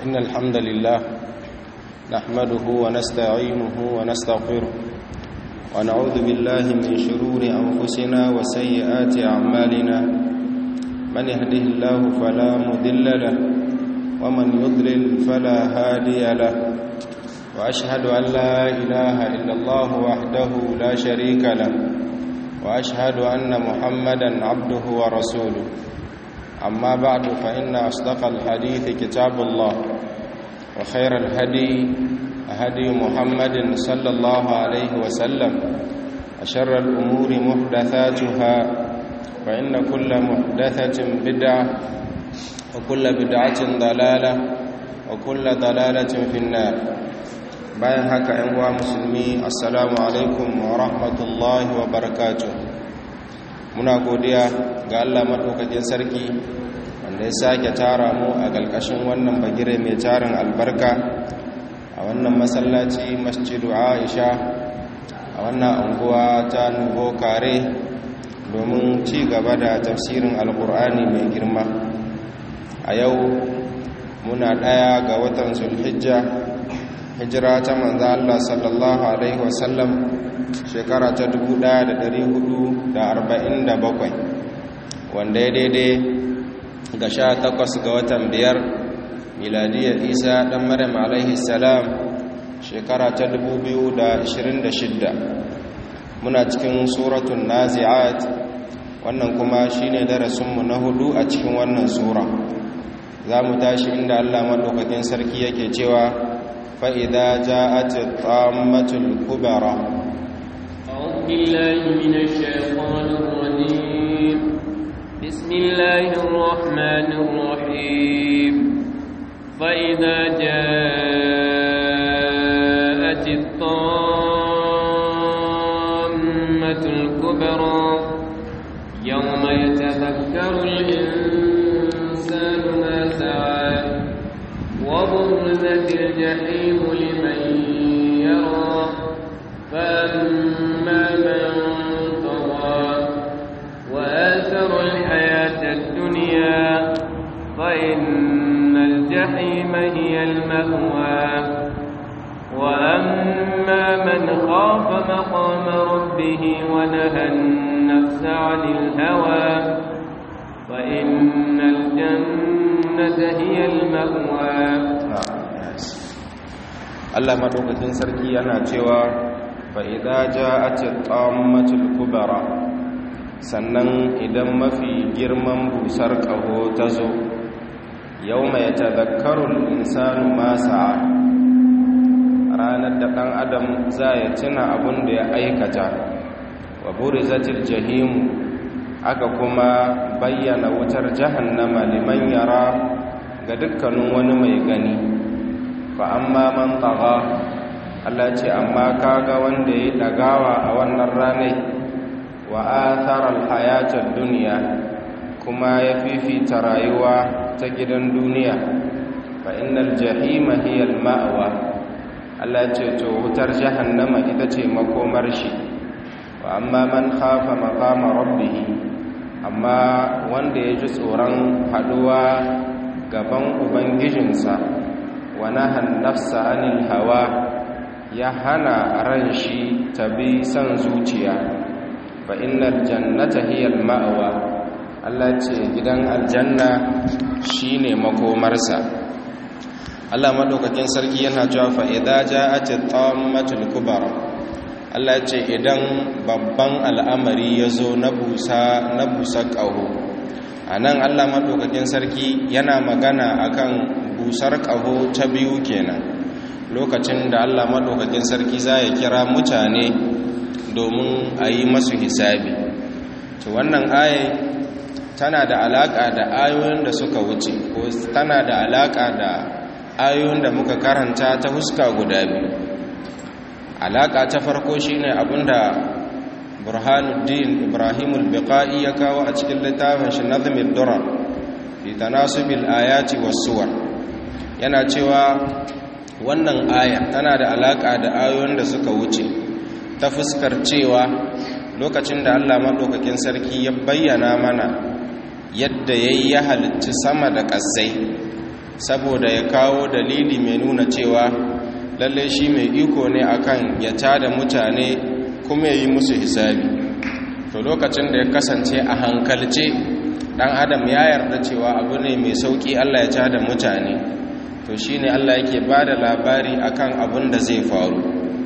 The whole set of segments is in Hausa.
إن الحمد لله نحمده ونستعينه ونستغفره ونعوذ بالله من شرور أنفسنا وسيئات أعمالنا من يهده الله فلا مذل له ومن يضلل فلا هادي له وأشهد أن لا إله إلا الله وحده لا شريك له وأشهد أن محمدا عبده ورسوله أما بعد فإن أصدق الحديث كتاب الله وخير الهدي هدي محمد صلى الله عليه وسلم أشر الأمور محدثاتها فإن كل محدثة بدعة وكل بدعة ضلالة وكل ضلالة في النار bayan haka ‘yan uwa musulmi assalamu alaikum wa rahmatullahi wa barakatuh muna godiya ga Allah maɗaukakin sarki wanda ya sake tara mu a ƙarƙashin wannan bagire mai tarin albarka a wannan masallaci masjidu aisha a wannan anguwa ta nubo kare domin ci gaba da tafsirin alkur'ani mai girma a yau muna ɗaya ga watan zulhijja hijira ta manzo Allah sallallahu alaihi wasallam shekara ta 1447 wanda ya daidai ga sha takwas ga watan biyar miladiyar isa ɗan maryam alaihi salam shekara ta 2026 muna cikin suratun nazi'at wannan kuma shine darasinmu na hudu a cikin wannan sura za mu tashi inda allah maɗaukakin sarki yake cewa فإذا جاءت الطامة الكبرى أعوذ بالله من الشيطان الرجيم بسم الله الرحمن الرحيم فإذا جاءت الطامة الكبرى يوم يتذكر الإنسان ما سعى وبرزت الجحيم لمن يرى فأما من طغى وآثر الحياة الدنيا فإن الجحيم هي المأوى وأما من خاف مقام ربه ونهى النفس عن الهوى فإن الجنة هي المأوى Allah madaukakin sarki yana cewa fa idza ja'at qammatul kubra sannan idan mafi girman busar kaho ta zo yawma yatadhakkaru al-insanu ma sa'a ranar da dan adam za ya tuna abun da ya aikata wa burizatil jahim aka kuma bayyana wutar jahannama liman yara ga dukkanin wani mai gani fa amma man taga Allah ce amma kaga wanda ya dagawa a wannan ranai wa athara alhayatad dunya kuma ya fifita rayuwa ta gidan duniya fa innal jahima hiya alma'wa Allah ce to wutar jahannama ita ce makomar shi wa amma man khafa maqama rabbih amma wanda ya ji tsoron haduwa gaban ubangijinsa wa nahan nafsa anil hawa ya hana ran shi ta bi son zuciya fa innal jannata hiya ma'wa Allah ce gidan aljanna shine makomarsa Allah madaukakin sarki yana cewa fa idza ja'at tammatul kubra Allah ce idan babban al'amari ya zo na busa na busa ƙaho a nan Allah maɗaukakin sarki yana magana akan busar ƙaho ta biyu kenan lokacin da Allah maɗaukakin sarki za ya kira mutane domin a yi masu hisabi to wannan aye tana da alaƙa da ayoyin da suka wuce ko tana da alaƙa da ayoyin da muka karanta ta huska guda biyu alaƙa ta farko shine abinda burhanuddin ibrahimul biqa'i ya kawo a cikin littafin shi nazmid durar fi tanasubil ayati was-suwar yana cewa wannan aya tana da alaka da ayoyin da suka wuce ta fuskar cewa lokacin da Allah madaukakin sarki ya bayyana mana yadda yayi ya halicci sama da ƙasai saboda ya kawo dalili mai nuna cewa lalle shi mai iko ne akan ya tada mutane kuma ya yi musu hisabi to lokacin da ya kasance a hankalce dan adam ya yarda cewa abu ne mai sauki Allah ya tada mutane to shine Allah yake bada labari akan abin da zai faru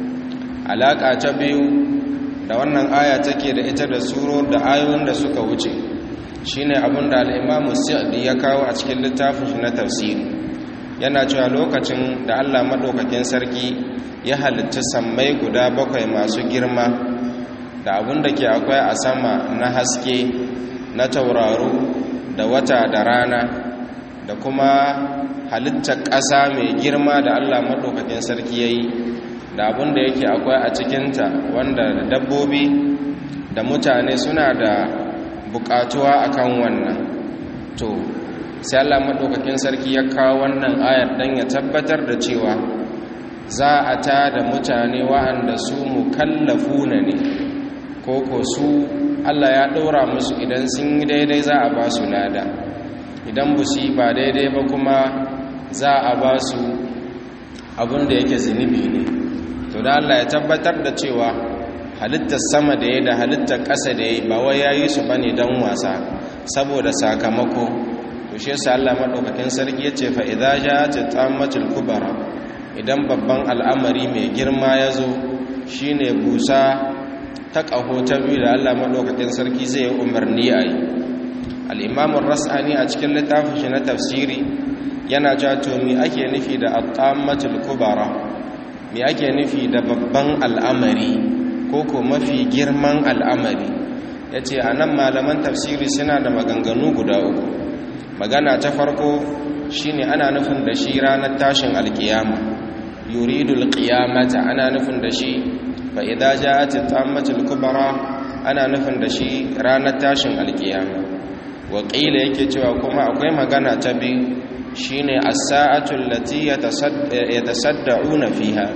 alaka ta biyu da wannan aya take da ita da suror da ayoyin da suka wuce shine abin da al-Imam Sa'di ya kawo a cikin littafin shi na tafsiri yana cewa lokacin da Allah madaukakin sarki ya halitta sammai guda bakwai masu girma da abin da ke akwai a sama na haske na tauraro da wata da rana da kuma halittar ƙasa mai girma da Allah madaukakin sarki ya yi da abin da yake akwai a cikinta wanda da dabbobi da mutane suna da bukatuwa akan wannan to sai Allah madaukakin sarki ya kawo wannan ayar dan ya tabbatar da cewa za a ta da mutane wa'anda su mukallafuna ne koko su Allah ya ɗora musu idan sun yi daidai za a ba su lada idan ba su yi ba daidai ba kuma za a ba su abin da yake zunubi ne to da Allah ya tabbatar da cewa halittar sama da ya da halittar ƙasa da ya ba wai ya yi su ba ne don wasa saboda sakamako to shi yasa Allah maɗaukakin sarki ya ce fa'iza ja ta tsammatul kubara idan babban al'amari mai girma ya zo shi ne busa ta ƙaho ta biyu da Allah maɗaukakin sarki zai yi umarni a yi al'imamun ras'ani a cikin littafin shi na tafsiri yana ja to mi ake nufi da al'ammatul kubara mi ake nufi da babban al'amari ko ko mafi girman al'amari ya ce a nan malaman tafsiri suna da maganganu guda uku magana ta farko shine ana nufin da shi ranar tashin alkiyama yuridul qiyamata ana nufin da shi fa idza ja'at at-tammatul kubra ana nufin da shi ranar tashin alkiyama wa qila yake cewa kuma akwai magana ta biyu shine as-sa'atu allati yatasadda'una fiha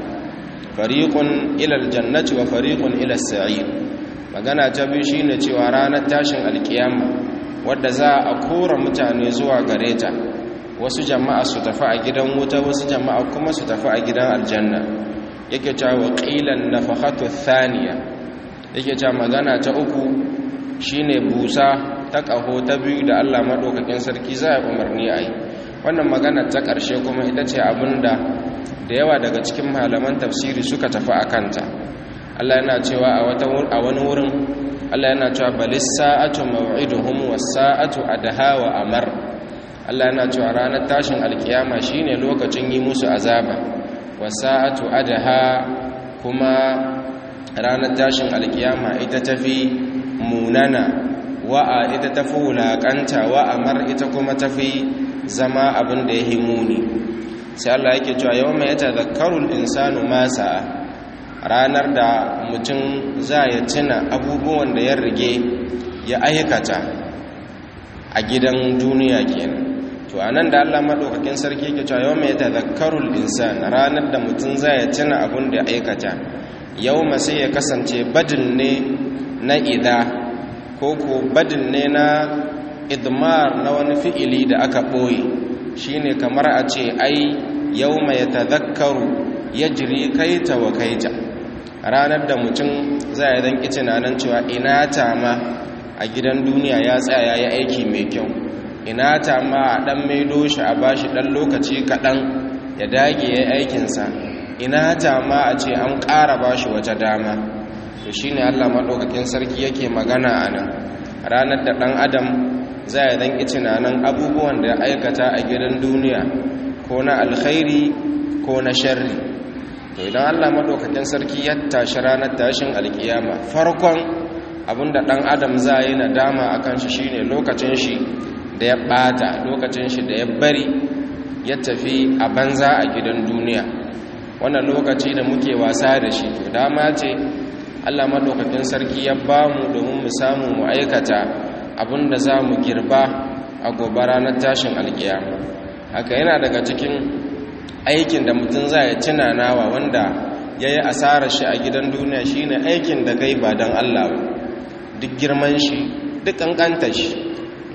fariqun ila al-jannati wa fariqun ila as-sa'ir magana ta biyu shine cewa ranar tashin alkiyama wadda za a kora mutane zuwa gare ta wasu jama'a su tafi a gidan wuta wasu jama'a kuma su tafi a gidan aljanna yake cewa qilan nafakhatu thaniya yake cewa magana ta uku shine busa ta kaho ta biyu da Allah madaukakin sarki za ya umarni a yi wannan magana ta ƙarshe kuma ita ce abinda da yawa daga cikin malaman tafsiri suka tafi a kanta Allah yana cewa a wani wurin Allah yana cewa balis sa'atu maw'iduhum was sa'atu adha wa amar Allah yana cewa ranar tashin alkiyama shine lokacin yi musu azaba was sa'atu adha kuma ranar tashin alkiyama ita tafi munana wa'a ita tafi wulakanta wa amar ita kuma tafi zama abin da ya himuni sai Allah yake cewa yawma yatadhakkaru al-insanu ma sa'a ranar da mutum za ya tuna abubuwan da ya rige ya aikata a gidan duniya kenan to anan da Allah madaukakin sarki yake cewa yawma yatadhakkarul insan ranar da mutum za ya tuna abun da ya aikata yawma sai ya kasance badin ne na idha ko ko badin ne na idmar na wani fi'ili da aka boye shine kamar a ce ai yawma yatadhakkaru yajri kaita wa kaita ranar da mutum za ya dan kici nan cewa ina ta ma a gidan duniya ya tsaya ya aiki mai kyau ina ta ma a dan maido shi a bashi dan lokaci kaɗan ya dage ya aikinsa ina ta ma a ce an ƙara bashi wata dama to shine Allah maɗaukakin sarki yake magana a nan ranar da ɗan adam za ya dan kici nan abubuwan da ya aikata a gidan duniya ko na alkhairi ko na sharri to idan Allah madaukakin sarki ya tashi ranar tashin alkiyama farkon abinda dan adam za yi nadama akan shi shine lokacin shi da ya bata lokacin shi da ya bari ya tafi a banza a gidan duniya wannan lokaci da muke wasa da shi to dama ce Allah madaukakin sarki ya bamu domin mu samu mu aikata abinda za mu girba a gobe ranar tashin alkiyama haka yana daga cikin aikin da mutum za ya cina nawa wanda ya yi asarar shi a gidan duniya shine aikin da kai ba don Allah ba duk girman shi duk ƙanƙantar shi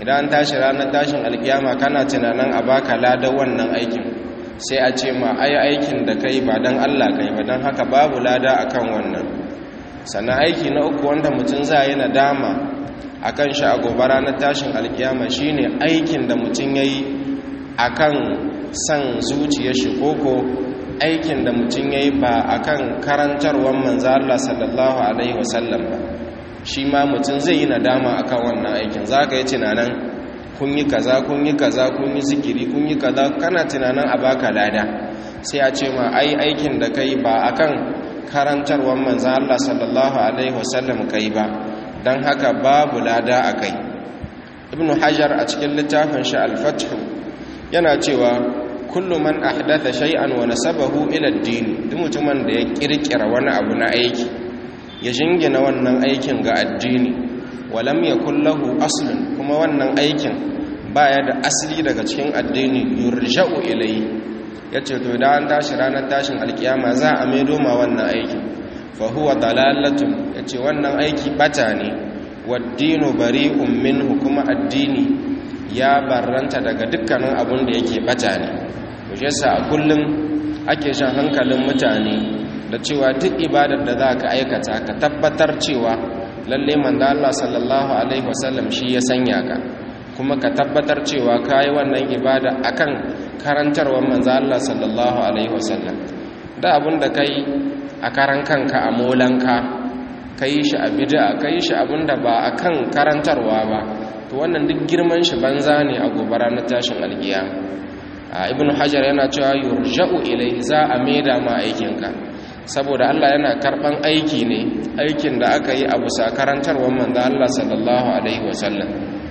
idan an tashi ranar tashin alkiyama kana tunanin a baka lada wannan aikin sai a ce ma ai aikin da kai ba don Allah kai ba don haka babu lada akan wannan sannan aiki na uku wanda mutum za yi nadama akan shi a gobe ranar tashin alkiyama shine aikin da mutum yayi akan san zuciyar shi koko aikin da mutum yayi ba akan karantarwar manzo Allah sallallahu alaihi wasallam ba shi ma mutum zai yi nadama akan wannan aikin zaka yi tunanin kun yi kaza kun yi kaza kun yi zikiri kun yi kaza kana tunanin a baka lada sai a ce ma ai aikin da kai ba akan karantarwar manzo Allah sallallahu alaihi wasallam kai ba dan haka babu lada akai ibn hajar a cikin littafin shi al-fath yana cewa kullu man ahdatha shay'an wa nasabahu ila ad-din duk mutumin da ya kirkira wani abu na aiki ya jingina wannan aikin ga addini walam yakul lahu aslun kuma wannan aikin baya da asali daga cikin addini yurja'u ilayhi yace to da an tashi ranar tashin alkiyama za a maido ma wannan aikin fa huwa dalalatun yace wannan aiki bata ne waddinu bari'un minhu kuma addini ya barranta daga dukkanin abun da yake bata ne to yasa a kullum ake shan hankalin mutane da cewa duk ibadar da za ka aikata ka tabbatar cewa lalle manzo Allah sallallahu alaihi wasallam shi ya sanya ka kuma ka tabbatar cewa kai wannan ibada akan karantarwar manzo Allah sallallahu alaihi wasallam da abun da kai a karan kanka a molanka kai shi a bid'a kai shi abunda ba akan karantarwa ba to wannan duk girman shi banza ne a gobara na tashin alkiyama ibnu hajar yana cewa yurja'u ilai za a maida ma aikinka saboda Allah yana karban aiki ne aikin da aka yi a bisa karantarwar manzo Allah sallallahu alaihi wasallam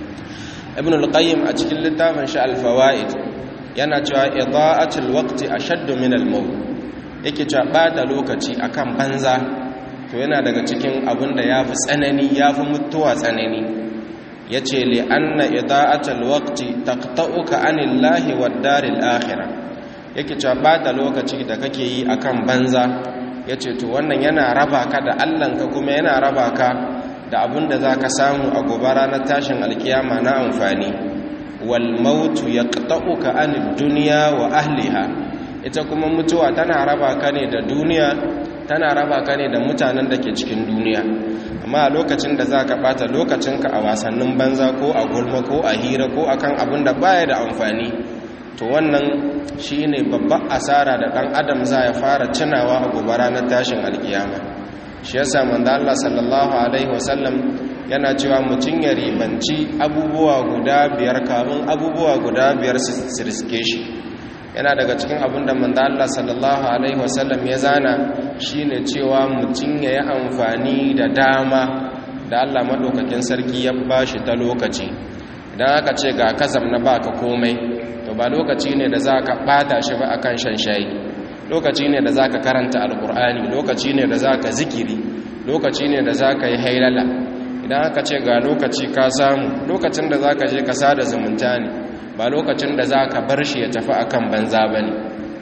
ibn al-qayyim a cikin littafin shi al-fawaid yana cewa ida'atul waqti ashaddu min al-maut yake cewa bada lokaci akan banza to yana daga cikin abin da yafi tsanani yafi mutuwa tsanani yace li anna ida'atul waqti taqta'uka anillahi wad-daril akhirah yake cewa bada lokaci da kake yi akan banza ya ce to wannan yana raba ka da allanka kuma yana raba ka da abin da za ka samu a gobe ranar tashin alkiyama na amfani wal mautu ya ƙta'uka anil duniya wa ahliha ita kuma mutuwa tana raba ka ne da duniya tana raba ka ne da mutanen da ke cikin duniya amma a lokacin da za ka ɓata lokacinka a wasannin banza ko a gulma ko a hira ko akan abin da baya da amfani to wannan shi ne babban asara da ɗan adam za ya fara cinawa a gobe ranar tashin alkiyama shi yasa manzo Allah sallallahu alaihi wasallam yana cewa mutum ya ribanci abubuwa guda biyar kamun abubuwa guda biyar su riske shi yana daga cikin abin da manzo Allah sallallahu alaihi wasallam ya zana shine cewa mutum ya yi amfani da dama da Allah madaukakin sarki ya bashi ta lokaci idan aka ce ga kazam na baka komai to ba lokaci ne da za ka ɓata shi ba akan shan shayi lokaci ne da za ka karanta alkur'ani lokaci ne da za ka zikiri lokaci ne da za ka yi hailala idan aka ce ga lokaci ka samu lokacin da za ka je ka sada zumunta ne ba lokacin da za ka bar shi ya tafi akan banza ba ne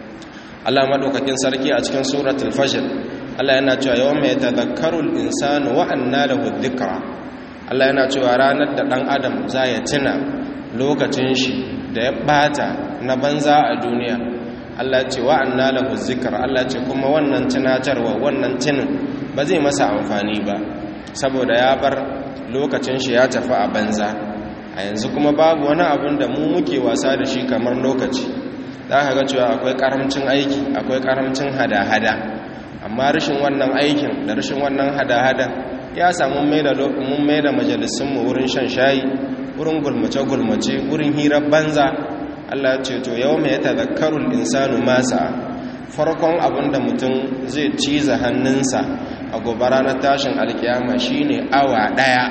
allah maɗaukakin sarki a cikin suratul fajr allah yana cewa yawan mai tazakkarul insanu wa'anna lahu dhikra allah yana cewa ranar da ɗan adam za ya tuna lokacin shi da ya bata na banza a duniya Allah ce wa anna lahu zikr Allah ce kuma wannan tunatarwa wannan tunin ba zai masa amfani ba saboda ya bar lokacin shi ya tafi a banza a yanzu kuma babu wani abun da mu muke wasa da shi kamar lokaci za ka ga cewa akwai karamcin aiki akwai karamcin hada-hada amma rashin wannan aikin da rashin wannan hada-hada ya samu mai da mun mai da majalisunmu wurin shan shayi wurin gulmace-gulmace wurin hirar banza Allah ce to yau mai tazakkarul insanu masa farkon abinda mutum zai ciza hannunsa a gobara na tashin alkiyama shine awa daya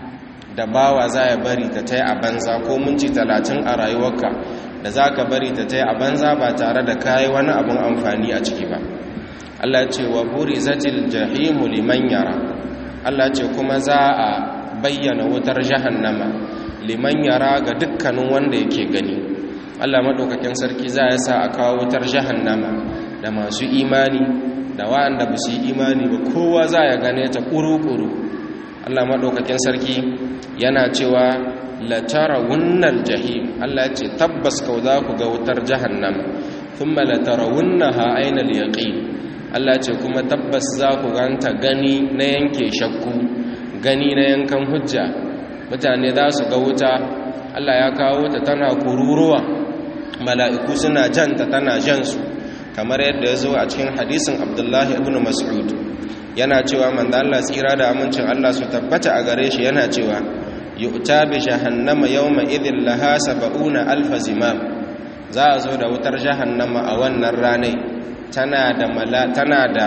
da bawa za ya bari ta tai a banza ko minti talatin a rayuwarka da za ka bari ta tai a banza ba tare da kayi wani abin amfani a ciki ba Allah ce wa buri zatil jahimu liman yara Allah ce kuma za a bayyana wutar jahannama liman yara ga dukkanin wanda yake gani Allah madaukakin sarki za ya sa a kawo wutar jahannama da masu imani da wa'anda ba su yi imani ba kowa za ya gane ta ƙuru-ƙuru Allah madaukakin sarki yana cewa latarawunnal jahim Allah ce tabbas kau za ku ga wutar jahannama thumma latarawunnaha aynal yaqin Allah ce kuma tabbas za ku ganta gani na yanke shakku gani na yankan hujja mutane za su ga wuta Allah ya kawo ta tana kururuwa mala'iku suna janta tana jansu kamar yadda ya zo a cikin hadisin abdullahi ibn mas'ud yana cewa manzo Allah tsira da amincin Allah su tabbata a gare shi yana cewa yu'ta bi jahannama yawma idhin laha sab'una alf zimam za a zo da wutar jahannama a wannan ranai tana da mala tana da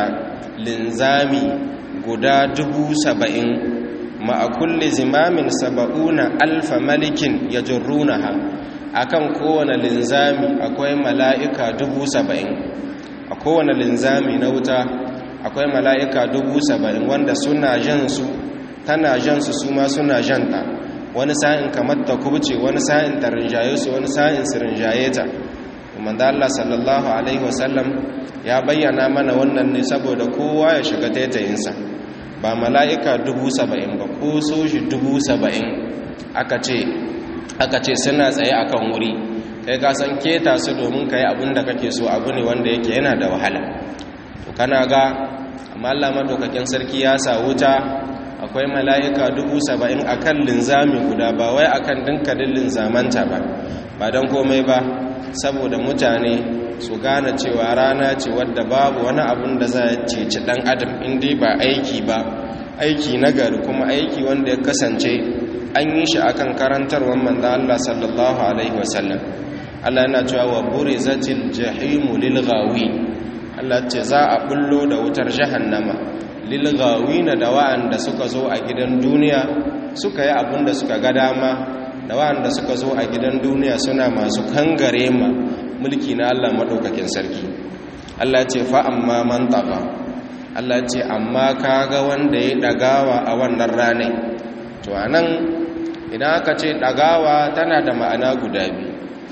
linzami guda dubu saba'in ma'a kulli zimamin saba'una alfa malikin yajrunaha akan kowane linzami akwai mala'ika dubu saba'in a kowane linzami na wuta akwai mala'ika dubu saba'in wanda suna jansu tana jansu su ma suna janta wani sa'in kamar ta kubce wani sa'in ta rinjaye su wani sa'in su rinjaye ta da Allah sallallahu Alaihi wasallam ya bayyana mana wannan ne saboda kowa ya shiga taitayinsa ba mala'ika dubu saba'in ba ko soshi dubu saba'in aka ce aka ce suna tsaye akan wuri kai ka san keta su domin ka yi abin da kake so abu ne wanda yake yana da wahala to kana ga amma Allah madaukakin sarki ya sa wuta akwai mala'ika dubu saba'in a kan linzami guda ba wai a kan dinkalin linzamanta ba ba don komai ba saboda mutane su gane cewa rana ce wadda babu wani abun da za a ceci ɗan adam inda ba aiki ba aiki nagari kuma aiki wanda ya kasance an yi shi akan karantarwar manzan Allah sallallahu alaihi wasallam Allah yana cewa wa burizatil jahimu lil ghawi Allah ce za a bullo da wutar jahannama lil na da wa'anda suka zo a gidan duniya suka yi abin da suka ga dama da wa'anda suka zo a gidan duniya suna masu kangare ma mulki na Allah madaukakin sarki Allah ce fa amma man taqa Allah ce amma kaga wanda ya dagawa a wannan ranar to anan idan aka ce dagawa tana da ma'ana guda biyu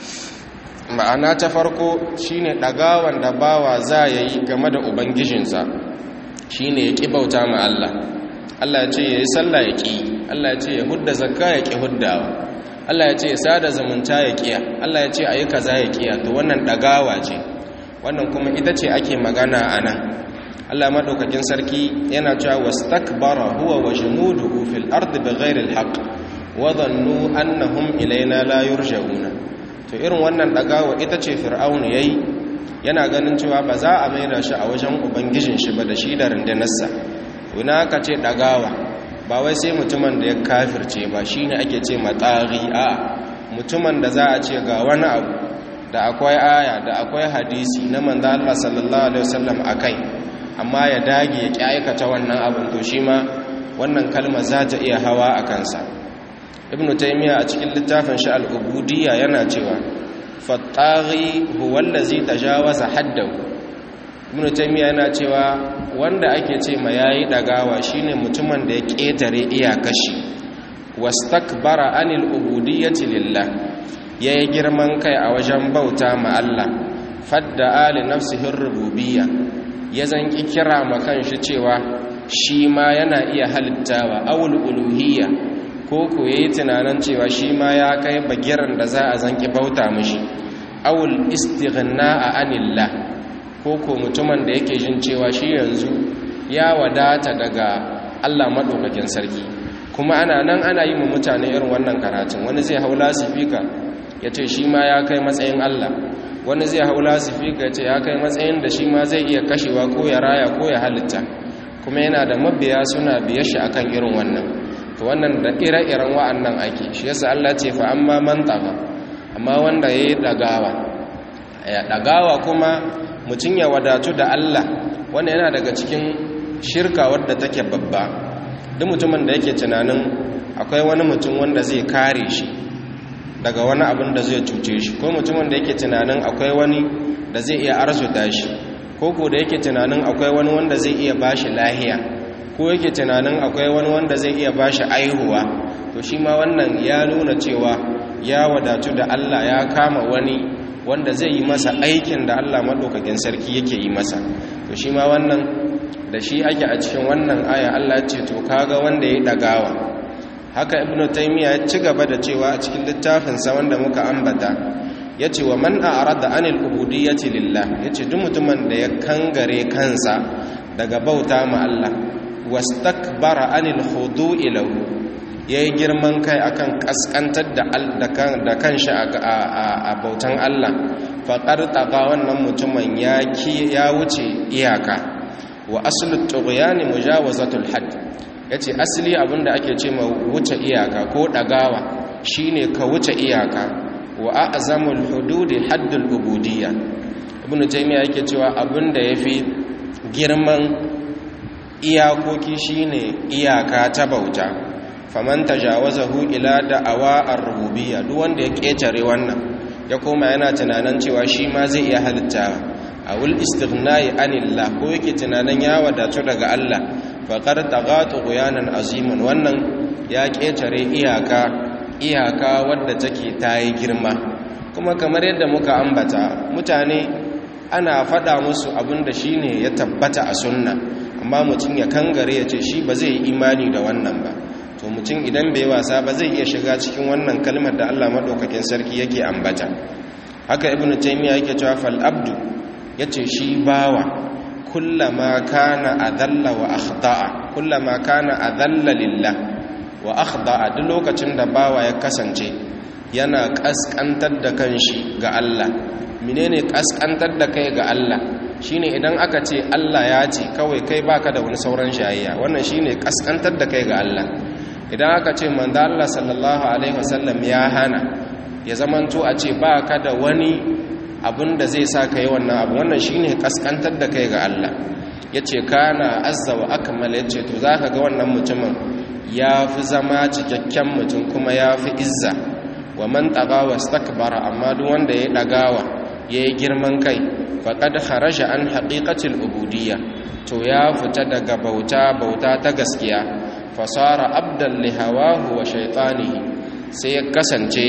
ma'ana ta farko shine dagawan da bawa za ya yi game da ubangijinsa shine ya ƙi bauta ma Allah Allah ya ce ya yi sallah ya ƙi Allah ya ce ya hudda zakka ya ƙi huddawa Allah ya ce ya sada zumunta ya ƙiya Allah ya ce a yi kaza ya ƙiya to wannan dagawa ce wannan kuma ita ce ake magana a nan Allah maɗaukakin sarki yana cewa wastakbara huwa wa junuduhu fil ardi bighairi alhaq wa dhannu annahum ilaina la yurja'una to irin wannan dagawa ita ce fir'aun yayi yana ganin cewa ba za a maida shi a wajen ubangijin shi ba da shi da rundunarsa wina aka ce dagawa ba wai sai mutumin da ya kafirce ba shine ake ce matsari a mutumin da za a ce ga wani abu da akwai aya da akwai hadisi na manzo Allah sallallahu alaihi wasallam akai amma ya dage ya ki aikata wannan abin to shi ma wannan kalma za ta iya hawa a kansa ibnu taymiya a cikin littafin shi al-ubudiyya yana cewa fattaghi huwa allazi tajawaza haddahu ibnu taymiya yana cewa wanda ake ce ma yayi dagawa shine mutumin da ya ketare iyakashi wastakbara anil ubudiyyati lillah yayi girman kai a wajen bauta ma Allah fadda ali nafsihi rububiyya ya zanki kira ma kanshi cewa shi ma yana iya halittawa awul uluhiyya ko ko yayi tunanin cewa shi ma ya kai bagiran da za a zanki bauta mishi awul istighna'a anillah ko ko mutumin da yake jin cewa shi yanzu ya wadata daga Allah madaukakin sarki kuma ana nan ana yi mu mutane irin wannan karatun wani zai haula sifika ya ce shi ma ya kai matsayin Allah wani zai haula sifika ya ce ya kai matsayin da shi ma zai iya kashewa ko ya raya ko ya halitta kuma yana da mabiya suna biye shi akan irin wannan to wannan da ire-iren wa'annan ake shi yasa Allah ce fa amma man taga amma wanda yayi dagawa ya dagawa kuma mutun ya wadatu da Allah wanda yana daga cikin shirka wadda take babba duk mutumin da yake tunanin akwai wani mutum wanda zai kare shi daga wani abin da zai cuce shi ko mutumin da yake tunanin akwai wani da zai iya arzuta shi ko ko da yake tunanin akwai wani wanda zai iya bashi lahiya ko yake tunanin akwai wani wanda zai iya bashi aihuwa to shi ma wannan ya nuna cewa ya wadatu da Allah ya kama wani wanda zai yi masa aikin da Allah madaukakin sarki yake yi masa to shi ma wannan da shi ake a cikin wannan aya Allah ce to kaga wanda ya dagawa haka ibn taymiya ya ci gaba da cewa a cikin littafinsa wanda muka ambata ya ce wa man a'rada anil ubudiyyati lillah ya ce duk mutumin da ya kangare kansa daga bauta ma Allah wastakbara anil khudu'i lahu yayi girman kai akan kaskantar da da kanshi a bautan Allah faqad taqa wannan mutumin ya ya wuce iyaka wa aslu tughyani mujawazatul hadd yace asali abinda ake ce ma wuce iyaka ko dagawa shine ka wuce iyaka wa a'zamul hududi haddul ubudiyya ibn taymiya yake cewa abinda yafi girman iyakoki shine iyaka ta bauta faman tajawazahu ila da'awa ar-rububiyya duk wanda ya ketare wannan ya koma yana tunanin cewa shi ma zai iya halitta awul istighnai anillah ko yake tunanin ya wadatu daga Allah faqad taghatu ghuyanan aziman wannan ya ketare iyaka iyaka wadda take tayi girma kuma kamar yadda muka ambata mutane ana faɗa musu abinda shine ya tabbata a sunna amma mutum ya kangare ya ce shi ba zai yi imani da wannan ba to mutum idan bai wasa ba zai iya shiga cikin wannan kalmar da Allah madaukakin sarki yake ambata haka ibnu taymiya yake cewa fal abdu yace shi bawa kullama kana adalla wa akhda'a kullama kana adalla lillah wa akhda'a duk lokacin da bawa ya kasance yana kaskantar da kanshi ga Allah menene kaskantar da kai ga Allah shine idan aka ce Allah ya ce kawai kai baka da wani sauran shayayya wannan shine kaskantar da kai ga Allah idan aka ce manzo Allah sallallahu alaihi wasallam ya hana ya zamanto a ce baka da wani abin da zai sa kai wannan abu wannan shine kaskantar da kai ga Allah yace kana azza wa akmal yace to zaka ga wannan mutumin ya fi zama cikakken mutum kuma ya fi izza wa man taga wastakbara amma duk wanda ya dagawa yayi girman kai faqad kharaja an haqiqatil ubudiyya to ya fita daga bauta bauta ta gaskiya fasara abdan li hawahu wa shaytanihi sai ya kasance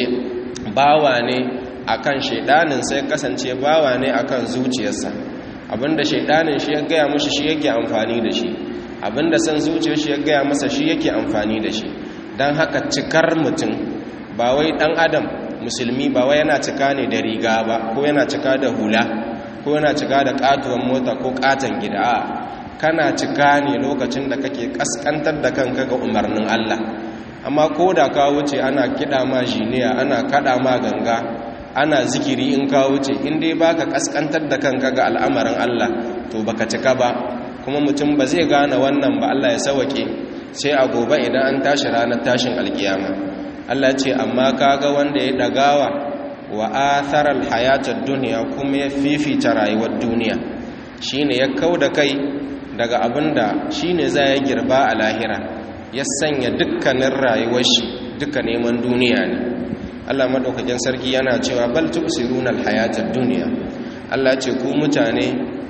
bawa ne akan shaydanin sai ya kasance bawa ne akan zuciyarsa abinda shaydanin shi ya gaya mushi shi yake amfani da shi abinda san zuciyar shi ya gaya masa shi yake amfani da shi dan haka cikar mutum ba wai dan adam musulmi ba wai yana cika ne da riga ba ko yana cika da hula ko yana cika da katuwan mota ko katon gida a kana cika ne lokacin da kake kaskantar da kanka ga umarnin Allah amma ko da ka wuce ana kiɗa ma jiniya ana kaɗa ma ganga ana zikiri in ka wuce in dai baka kaskantar da kanka ga al'amarin Allah to baka cika ba kuma mutum ba zai gane wannan ba Allah ya sawake sai a gobe idan an tashi ranar tashin alkiyama Allah ce amma kaga wanda ya dagawa wa atharal hayatad dunya kuma ya fifita rayuwar duniya shine ya kauda kai daga abinda shine za ya girba a lahira ya sanya dukkanin rayuwar shi duka neman duniya ne Allah madaukakin sarki yana cewa bal tusiruna alhayatad dunya Allah ce ku mutane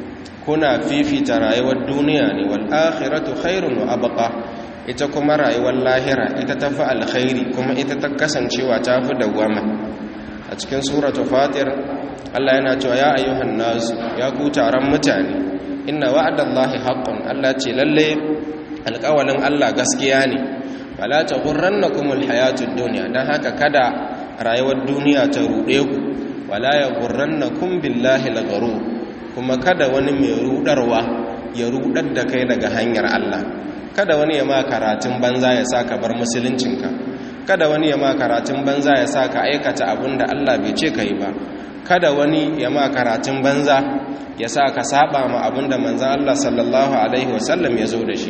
kuna fifita rayuwar duniya ne wal akhiratu khairun wa abqa ita kuma rayuwar lahira ita tafi alkhairi kuma ita ta kasancewa tafi dawwama a cikin suratu fatir Allah yana cewa ya ayyuhan nas ya ku taron mutane inna wa'dallahi haqqun Allah ce lalle alƙawalin Allah gaskiya ne wala taghurrannakumul hayatud dunya dan haka kada rayuwar duniya ta rude ku wala yaghurrannakum billahi lagharu kuma kada wani mai rudarwa ya rudar da kai daga hanyar Allah kada wani ya ma karatun banza ya sa ka bar musuluncinka kada wani ya ma karatun banza ya sa ka aikata abin da Allah bai ce ka yi ba kada wani ya ma karatun banza ya sa ka saba ma abin da manzan Allah sallallahu alaihi wasallam ya zo da shi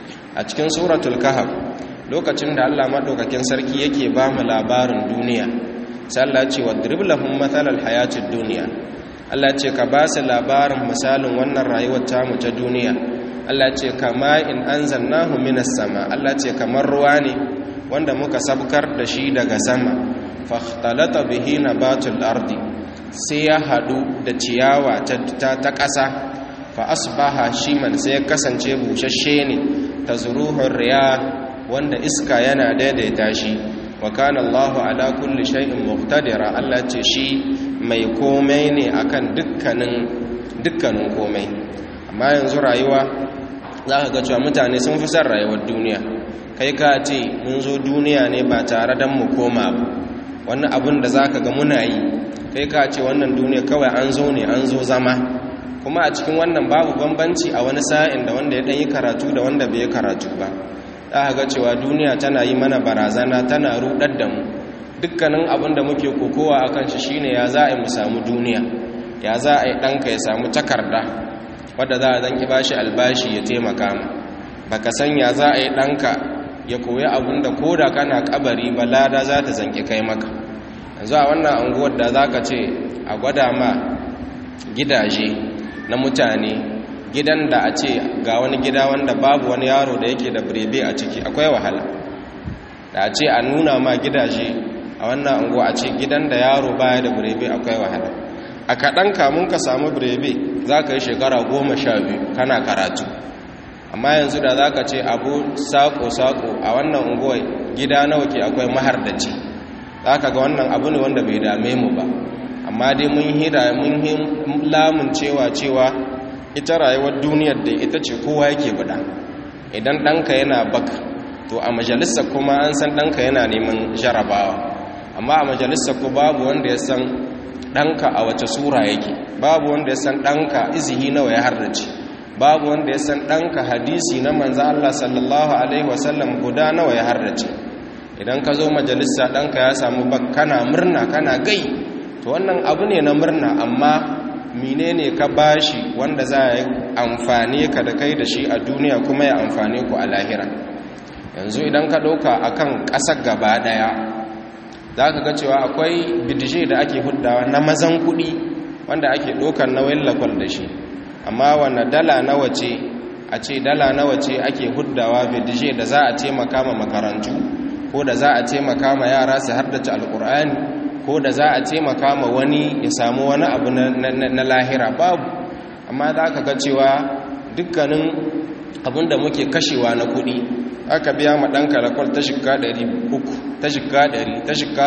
a cikin suratul kahf lokacin da Allah madaukakin sarki yake ba mu labarin duniya sai Allah ce wadrib lahum mathalal hayatid dunya Allah ce ka ba su labarin misalin wannan rayuwar tamu ta duniya Allah ce kama in anzalnahu minas sama Allah ce kamar ruwa ne wanda muka sabkar da shi daga sama fahtalata bihi nabatul ardi sai ya hadu da ciyawa ta ta ƙasa fa asbaha shiman sai ya kasance bushashe ne tazruhur riya wanda iska yana daidaita shi wa kana Allahu ala kulli shay'in muqtadira Allah ce shi mai komai ne akan dukkanin dukkanin komai amma yanzu rayuwa za ka ga cewa mutane sun fi son rayuwar duniya kai ka ce mun zo duniya ne ba tare don mu koma ba wannan abin da za ka ga muna yi kai ka ce wannan duniya kawai an zo ne an zo zama kuma a cikin wannan babu bambanci a wani sa'in da wanda ya ɗan yi karatu da wanda bai yi karatu ba za ga cewa duniya tana yi mana barazana tana rudar da mu dukkanin abin da muke kokowa a kan shi shine ya za a yi mu samu duniya ya za a yi ɗanka ya samu takarda wadda za a zanki bashi albashi ya taimaka ma baka san ya za a yi ɗanka ya koyi abin da ko da kana kabari ba lada za ta zanki kai maka yanzu a wannan anguwar da za ka ce a gwada ma gidaje na mutane gidan da a ce ga wani gida wanda babu wani yaro da yake da birebe a ciki akwai wahala da a ce a nuna ma gidaje a wannan anguwa a ce gidan da yaro baya da birebe akwai wahala a kaɗan kamun ka samu birebe za ka yi shekara goma sha biyu kana karatu amma yanzu da za ka ce abu saƙo-saƙo a wannan unguwa gida nawa ke akwai mahardaci za ka ga wannan abu ne wanda bai dame mu ba amma dai mun hira mun lamun cewa cewa ita rayuwar duniyar da ita ce kowa yake buɗa idan ɗanka yana bak to a majalisa kuma an san ɗanka yana neman jarabawa amma a majalisa ku babu wanda ya san ɗanka a wace sura yake babu wanda ya san ɗanka izihi nawa ya harrace babu wanda ya san ɗanka hadisi na manza Allah sallallahu Alaihi wasallam guda nawa ya harrace idan ka zo majalisa ɗanka ya samu bak kana murna kana gai to wannan abu ne na murna amma menene ka bashi wanda za a yi amfani ka da kai da shi a duniya kuma ya amfani ku a lahira yanzu idan ka ɗauka a kan ƙasar gaba ɗaya za ka ga cewa akwai bidije da ake huddawa na mazan kuɗi wanda ake ɗaukar nauyin lakwal da shi amma wane dala nawa ce a ce dala nawa ce ake huddawa bidije da za a taimaka ma makarantu ko da za a taimaka ma yara su haddace alkur'ani ko da za a taimaka ma wani ya samu wani abu na lahira babu amma za ka ga cewa dukkanin abin da muke kashewa na kuɗi aka biya ma ɗan kalakwal ta shika 300 ta shika 100 ta shika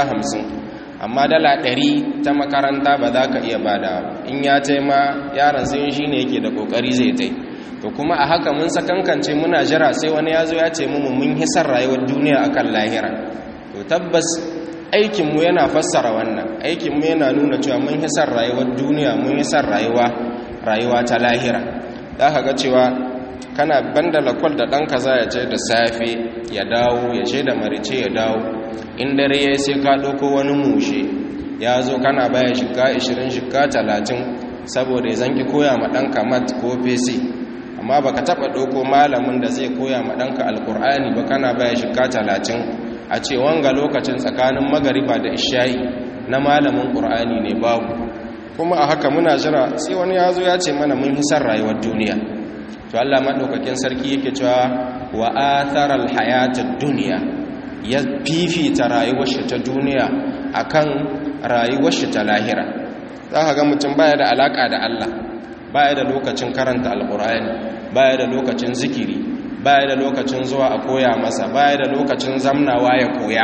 50 amma dala 100 ta makaranta ba za ka iya bada in ya taima yaran sai shi ne yake da ƙoƙari zai tai to kuma a haka mun sakankance muna jira sai wani ya zo ya ce mu mun hisar rayuwar duniya akan lahira to tabbas aikinmu yana fassara wannan aikinmu yana nuna cewa mun hisar rayuwar duniya mun hisar rayuwa rayuwa ta lahira za ka ga cewa kana banda lakwal da ɗanka za ya ce da safe ya dawo ya ce da marice ya dawo in dare ya sai ka ɗauko wani mushe ya zo kana baya shiga 20 shiga 30 saboda ya zanki koya ma ɗanka mat ko fesi amma baka taɓa ɗauko malamin da zai koya ma ɗanka alkur'ani ba kana baya shiga 30 a ce wanga lokacin tsakanin magariba da isha'i na malamin ƙur'ani ne babu kuma a haka muna jira sai wani ya zo ya ce mana mun hisar rayuwar duniya to Allah maɗaukakin sarki yake cewa wa atharal hayatad duniya ya fifita rayuwar shi ta duniya akan rayuwar shi ta lahira za ka ga mutum baya da alaka da Allah baya da lokacin karanta alƙur'ani baya da lokacin zikiri baya da lokacin zuwa a koya masa baya da lokacin zamnawa ya koya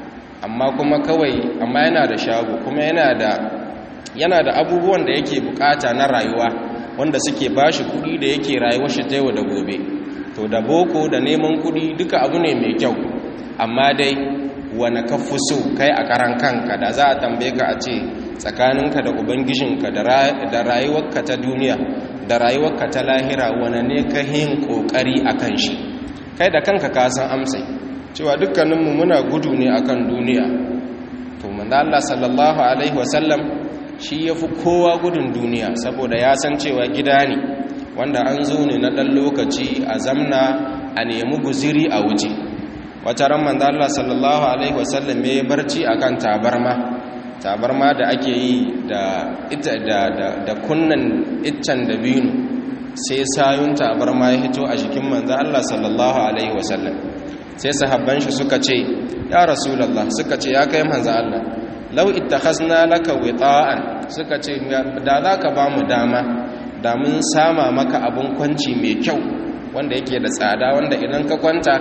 amma kuma kawai amma yana da shago kuma yana da yana da abubuwan da yake bukata na rayuwa wanda suke bashi kudi da yake rayuwar shi ta yau da gobe to da boko da neman kudi duka abu ne mai kyau amma dai wani ka fi so kai a karan kanka da za a tambaye ka a ce tsakaninka da ubangijinka da rayuwarka ta duniya da rayuwarka ta lahira wane ne ka yin kokari a kan shi kai da kanka ka san amsai cewa dukkaninmu muna gudu ne akan duniya to manzo Allah sallallahu alaihi wasallam shi yafi kowa gudun duniya saboda ya san cewa gida ne wanda an zo ne na dan lokaci a zamna a nemi guziri a wuce wata ran manzo Allah sallallahu alaihi wasallam ya barci akan tabarma tabarma da ake yi da ita da da kunnan iccen dabino sai sayun tabarma ya hito a jikin manzo Allah sallallahu alaihi wasallam sai sahabban shi suka ce ya rasulullah suka ce ya kai manzo Allah law ittakhazna laka wita'an suka ce da zaka ba mu dama da mun sama maka abun kwanci mai kyau wanda yake da tsada wanda idan ka kwanta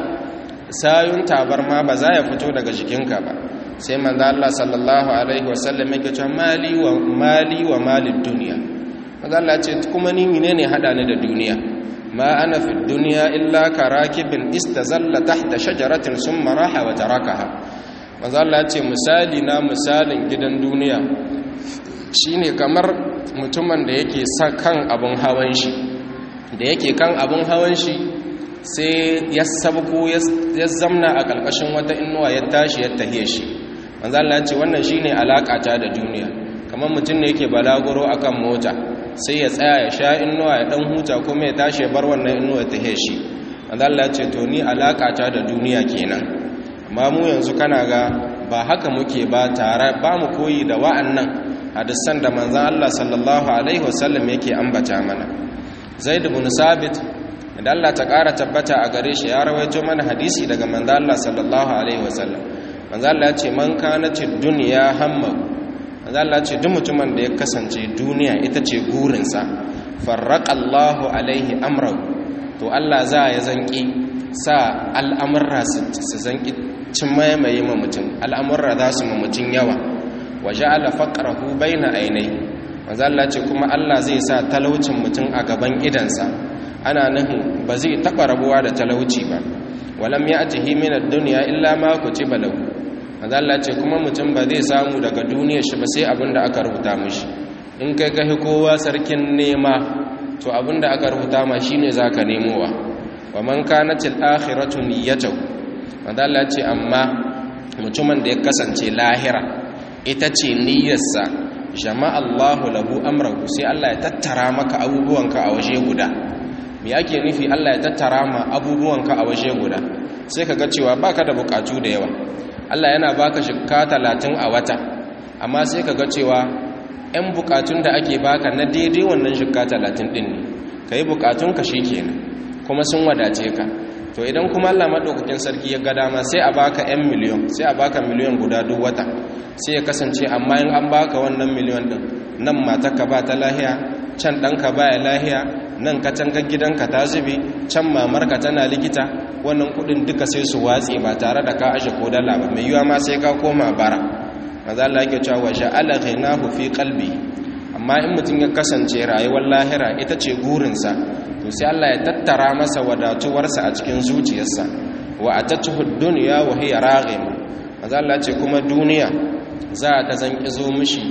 sayun tabarma ba za ya fito daga jikinka ba sai manzo Allah sallallahu alaihi wasallam yake cewa mali wa mali wa malid dunya manzo Allah ce kuma ni menene hada ni da duniya ma ana fi duniya illa karakibin istazalla tahta shajaratin summa raha wa tarakaha manzo Allah ce misali na misalin gidan duniya shine kamar mutumin da yake sa kan abun hawan shi da yake kan abun hawan shi sai ya sabko ya zamna a ƙarƙashin wata inuwa ya tashi ya tahiye shi manzo Allah ce wannan shine alakata da duniya kamar mutum ne yake balaguro akan mota sai ya tsaya ya sha inuwa ya dan huta kuma ya tashi ya bar wannan inuwa ta heshi manzo Allah ce to ni alakata da duniya kenan amma mu yanzu kana ga ba haka muke ba tare ba mu koyi da wa'annan hadisan da manzon Allah sallallahu alaihi wasallam yake ambata mana Zaid ibn Sabit da Allah ta ƙara tabbata a gare shi ya rawaito mana hadisi daga manzon Allah sallallahu alaihi wasallam manzon Allah ya ce man kanati dunya hamma manzon Allah ya ce duk mutumin da ya kasance duniya ita ce gurinsa farraqallahu alaihi amrahu to Allah za ya zanki sa al'amurra su zanki cin maimaye ma mutum al'amurra za su ma mutum yawa waje ala faƙarahu bai na ainihi wanzu Allah ce kuma Allah zai sa talaucin mutum a gaban idansa ana nuhin ba zai taɓa rabuwa da talauci ba walam ya ajihi minar duniya illa ma ku ci balau wanzu Allah ce kuma mutum ba zai samu daga duniyar shi ba sai abin da aka rubuta mishi in kai kahi kowa sarkin nema to abin da aka rubuta ma shine za ka nemowa wa man kanatil akhiratu niyyatuhu wanda Allah ce amma mutumin da ya kasance lahira ita ce niyyarsa jama'a Allahu lahu amrahu sai Allah ya tattara maka abubuwanka a waje guda me yake nufi Allah ya tattara ma abubuwanka a waje guda sai kaga cewa baka da bukatu da yawa Allah yana baka shikka 30 a wata amma sai kaga cewa 'yan bukatun da ake baka na daidai wannan shikka 30 din ne kai bukatunka shikenan kuma sun wadace ka to idan kuma Allah madaukakin sarki ya ga dama sai a baka 'yan miliyon sai a baka miliyon guda duk wata sai ya kasance amma in an baka wannan miliyon din nan matarka ba ta lahiya can ɗanka ba ya lahiya nan katangar gidanka ta zube can mamarka tana likita wannan kudin duka sai su watse ba tare da ka ashe ko dala ba mai yiwa ma sai ka koma bara maza Allah yake cewa wa sha'ala ghinahu fi qalbi amma in mutum ya kasance rayuwar lahira ita ce gurinsa to sai Allah ya tattara masa wadatuwarsa a cikin zuciyarsa wa atatuhu dunya wa hiya raghim maza Allah ce kuma duniya za ta zan kizo mishi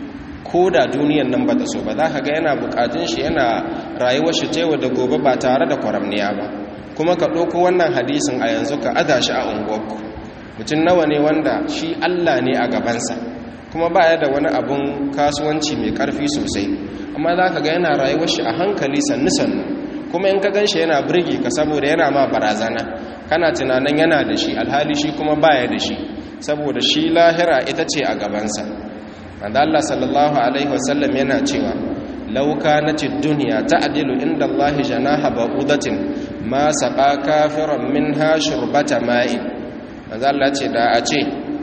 ko da duniyan nan bata so ba za ka ga yana bukatun shi yana rayuwar shi tewa da gobe ba tare da kwaramniya ba kuma ka ɗauko wannan hadisin a yanzu ka ada shi a unguwarku mutum nawa ne wanda shi Allah ne a gabansa kuma ba ya da wani abun kasuwanci mai ƙarfi sosai amma za ka ga yana rayuwar shi a hankali sannu-sannu kuma in ka gan shi yana birge ka saboda yana ma barazana kana tunanin yana da shi alhali shi kuma baya da shi saboda shi lahira ita ce a gabansa wanda Allah sallallahu alaihi wasallam yana cewa law kanatid dunya ta'dilu inda Allah janaha ba'udatin ma saqa kafiran minha shurbata ma'in wanda Allah ce da a ce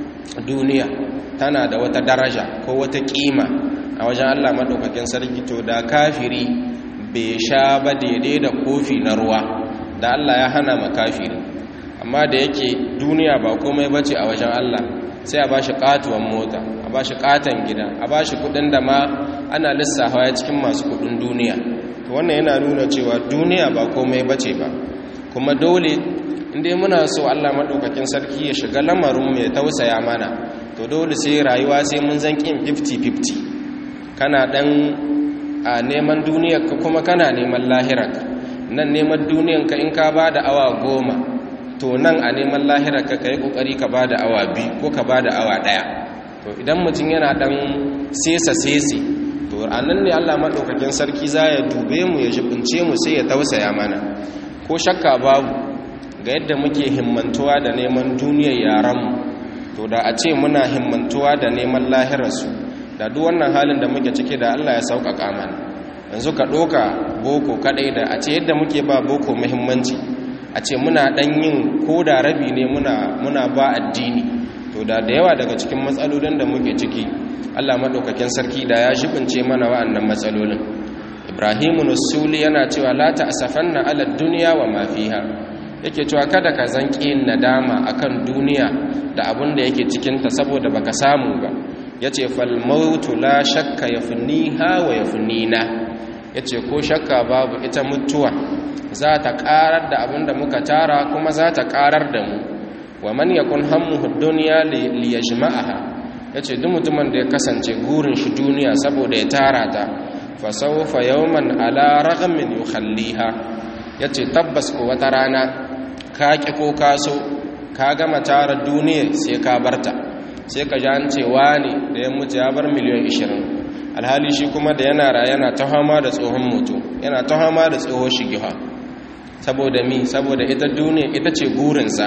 duniya tana da wata daraja ko wata kima a wajen Allah madaukakin sarki to da kafiri bai sha ba daidai da kofi na ruwa da Allah ya hana ma kafiri amma da yake duniya ba komai bace a wajen Allah sai a bashi katuwan mota a bashi katan gida a bashi kudin da ma ana lissafa ya cikin masu kudin duniya to wannan yana nuna cewa duniya ba komai bace ba kuma dole inda muna so Allah madaukakin sarki ya shiga lamarin mu ya tausaya mana to dole sai rayuwa sai mun zan kin 50-50 kana dan a neman duniyar ka kuma kana neman lahirar nan neman duniyar ka in ka bada awa goma to nan a neman lahirar ka kai kokari ka bada awa biyu ko ka bada awa daya to idan mutum yana dan sesa sese to anan ne Allah madaukakin sarki za ya dube mu ya jibince mu sai ya tausaya mana ko shakka babu ga yadda muke himmantuwa da neman duniyar yaran mu to da a ce muna himmantuwa da neman lahirarsu da duk wannan halin da muke ciki da Allah ya sauƙaƙa mana yanzu ka ɗoka boko kaɗai da a ce yadda muke ba boko muhimmanci a ce muna ɗan yin ko da rabi ne muna ba addini to da da yawa daga cikin matsalolin da muke ciki allah maɗaukakin sarki da ya shibince mana wa'annan matsalolin ibrahimu nusuli yana cewa la ta asafan na ala duniya wa mafiha yake cewa kada ka zanƙi nadama akan duniya da abin da yake cikinta saboda baka samu ba ya ce falmautu la shakka ya fi niha wa ya fi nina ya ce ko shakka babu ita mutuwa za ta karar da abin da muka tara kuma za ta karar da mu wa man yakun hammuhu dunya li yajma'aha yace duk mutumin da ya kasance gurin shi duniya saboda ya tara ta fa sawfa yawman ala ragmin yukhalliha yace tabbas ko wata rana ka ki ko ka so ka gama tara duniya sai ka barta sai ka ji an ce wani da ya mutu ya bar miliyan 20 alhali shi kuma da yana ra yana ta hama da tsohon mutu yana ta hama da tsohon shigiha saboda mi saboda ita duniya ita ce gurinsa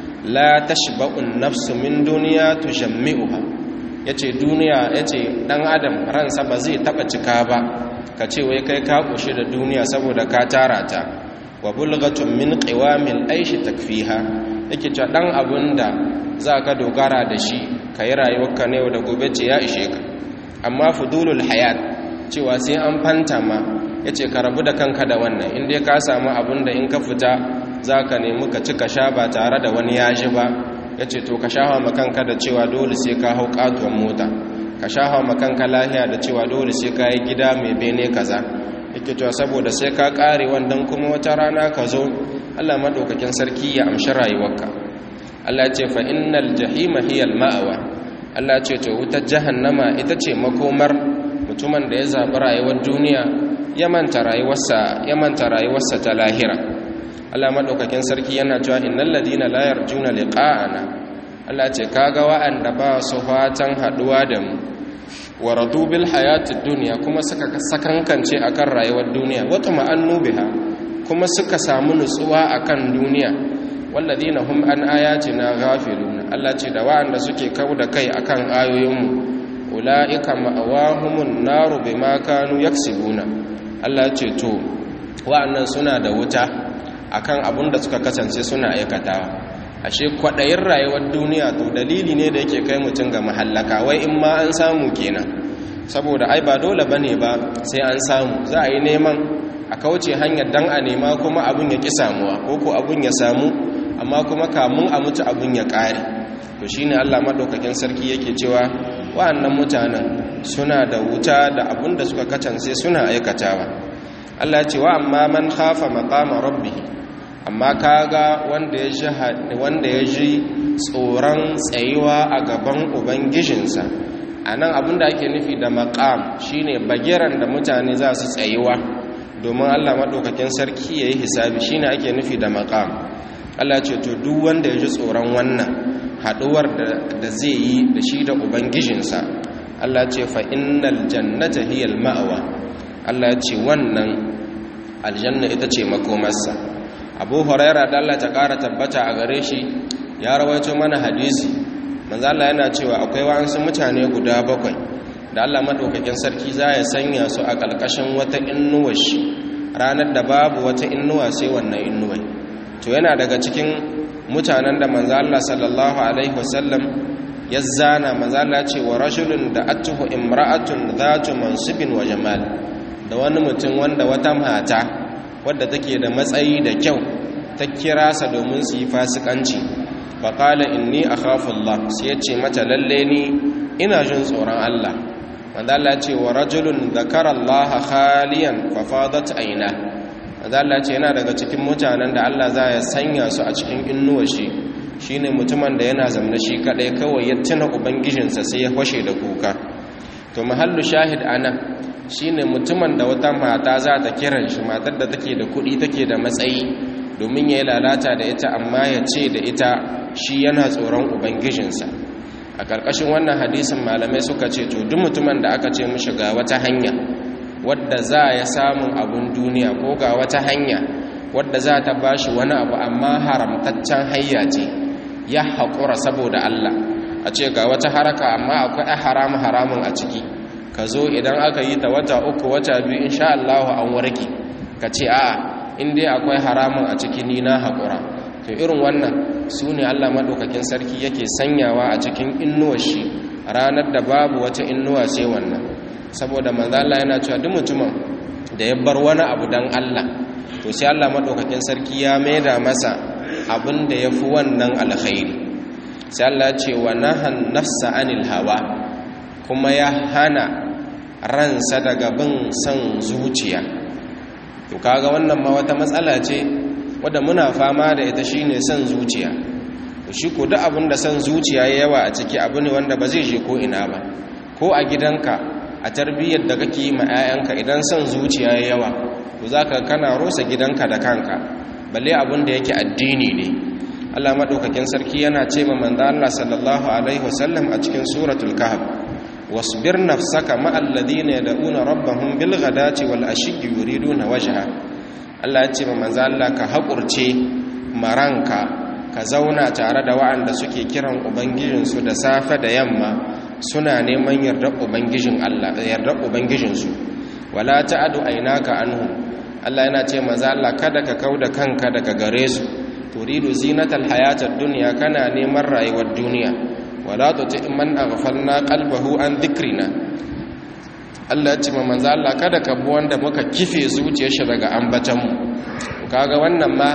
la tashba'un nafsu min duniya tushammi'uha yace duniya yace dan adam ransa ba zai taba cika ba ka ce wai kai ka kushe da duniya saboda ka tara ta wa bulghatun min qiwamil aishi takfiha yake cewa dan abunda ka dogara da shi kai rayuwarka ne da gobe ce ya ishe ka amma fudulul hayat cewa sai an fanta ma yace ka rabu da kanka da wannan in dai ka samu abunda in ka fita zaka nemi ka ci ka sha ba tare da wani yaji ba yace to ka shafa makanka da cewa dole sai ka hau katuwan mota ka shafa makanka lahiya da cewa dole sai ka yi gida mai bene kaza yake cewa saboda sai ka kare wannan kuma wata rana ka zo Allah madaukakin sarki ya amshi rayuwarka Allah ce fa innal jahima hiya al-ma'wa Allah ce to wutar jahannama ita ce makomar mutumin da ya zabi rayuwar duniya ya manta rayuwarsa ya manta rayuwarsa ta lahira Allah madaukakin sarki yana cewa innal ladina la yarjuna liqa'ana Allah ce kaga wa'anda ba su fatan haduwa da mu wa radu bil hayatid dunya kuma suka sakankance akan rayuwar duniya wa tuma'annu biha kuma suka samu nutsuwa akan duniya walladina hum an ayatina ghafilun Allah ce da wa'anda suke kauda kai akan ayoyinmu ulaika ma'awahumun naru bima kanu yaksibuna Allah ce to wa'annan suna da wuta akan abun da suka kasance suna aikatawa ashe kwadayin rayuwar duniya to dalili ne da yake kai mutum ga mahallaka wai in ma an samu kenan saboda ai ba dole bane ba sai an samu za a yi neman a kauce hanyar dan a nema kuma abun ya ki samuwa ko ko abun ya samu amma kuma kamun a mutu abun ya kare to shine Allah madaukakin sarki yake cewa wa'annan mutanen suna da wuta da abun da suka kacance suna aikatawa Allah ya ce wa amma man khafa maqama rabbih amma kaga wanda ya ji wanda ya ji tsoron tsayuwa a gaban ubangijinsa anan abinda ake nufi da maqam shine bagiran da mutane za su tsayuwa domin Allah madaukakin sarki yayi hisabi shine ake nufi da maqam Allah ce to duk wanda ya ji tsoron wannan haduwar da zai yi da shi da ubangijinsa Allah ce fa innal jannata hiyal ma'wa Allah ce wannan aljanna ita ce makomarsa abu huraira da Allah ta ƙara tabbata a gare shi ya rawaito mana hadisi manzo Allah yana cewa akwai wasu mutane guda bakwai da Allah madaukakin sarki za ya sanya su a ƙalƙashin wata innuwar shi ranar da babu wata innuwa sai wannan innuwai to yana daga cikin mutanen da manzo Allah sallallahu alaihi wasallam ya zana manzo Allah ce wa rajulun da atuhu imra'atun dhatu mansibin wa jamal da wani mutum wanda wata mata wadda take da matsayi da kyau ta kira sa domin su yi fasikanci faƙala inni a Allah sai ya ce mata lalle ni ina jin tsoron Allah wanda Allah ce wa rajulun zakara Allah khaliyan fafadat aina wanda Allah ce yana daga cikin mutanen da Allah za ya sanya su a cikin innuwa shi shine mutumin da yana zamna shi kadai kawai ya tuna ubangijinsa sai ya fashe da kuka to mahallu shahid anan shine mutumin da wata mata za ta kiran shi matar da take da kuɗi take da matsayi domin ya yi lalata da ita amma ya ce da ita shi yana tsoron ubangijinsa a ƙarƙashin wannan hadisin malamai suka ce to duk mutumin da aka ce mishi ga wata hanya wadda za ya samun abun duniya ko ga wata hanya wadda za ta bashi wani abu amma haramtaccen hayya ce ya haƙura saboda Allah a ce ga wata haraka amma akwai haramun haramun a ciki ka zo idan aka yi ta wata uku wata biyu insha Allah an warke ka ce a'a in dai akwai haramun a ciki ni na haƙura to irin wannan su ne Allah maɗaukakin sarki yake sanyawa a cikin innuwar shi ranar da babu wata innuwa sai wannan saboda manzo Allah yana cewa duk mutumin da ya bar wani abu dan Allah to sai Allah maɗaukakin sarki ya maida masa abin da ya fi wannan alkhairi sai Allah ce wa nahan nafsa anil hawa kuma ya hana ransa daga bin son zuciya to kaga wannan ma wata matsala ce wadda muna fama da ita shine son zuciya to shi ko duk abin da son zuciya ya yawa a ciki abu ne wanda ba zai je ko ina ba ko a gidanka a tarbiyyar da kake yi ma 'ya'yanka idan son zuciya ya yawa to zaka kana rosa gidanka da kanka balle abin da yake addini ne Allah madaukakin sarki yana ce ma manzo Allah sallallahu alaihi wasallam a cikin suratul kahf wasbir nafsaka ma'al ladina yad'una rabbahum bil ghadati wal ashi yuriduna wajha Allah ya ce ma manzo Allah ka hakurce maranka ka zauna tare da wa'anda suke kiran ubangijinsu da safe da yamma suna neman yardar ubangijin Allah yardar ubangijinsu wala ta'adu aynaka anhum Allah yana ce manzo Allah kada ka kauda kanka daga gare su turidu zinatal hayatad dunya kana neman rayuwar duniya wala tuti man aghfalna qalbahu an dhikrina Allah ya ce manzo Allah kada ka bi wanda muka kife zuciyar shi daga ambatan mu kaga wannan ma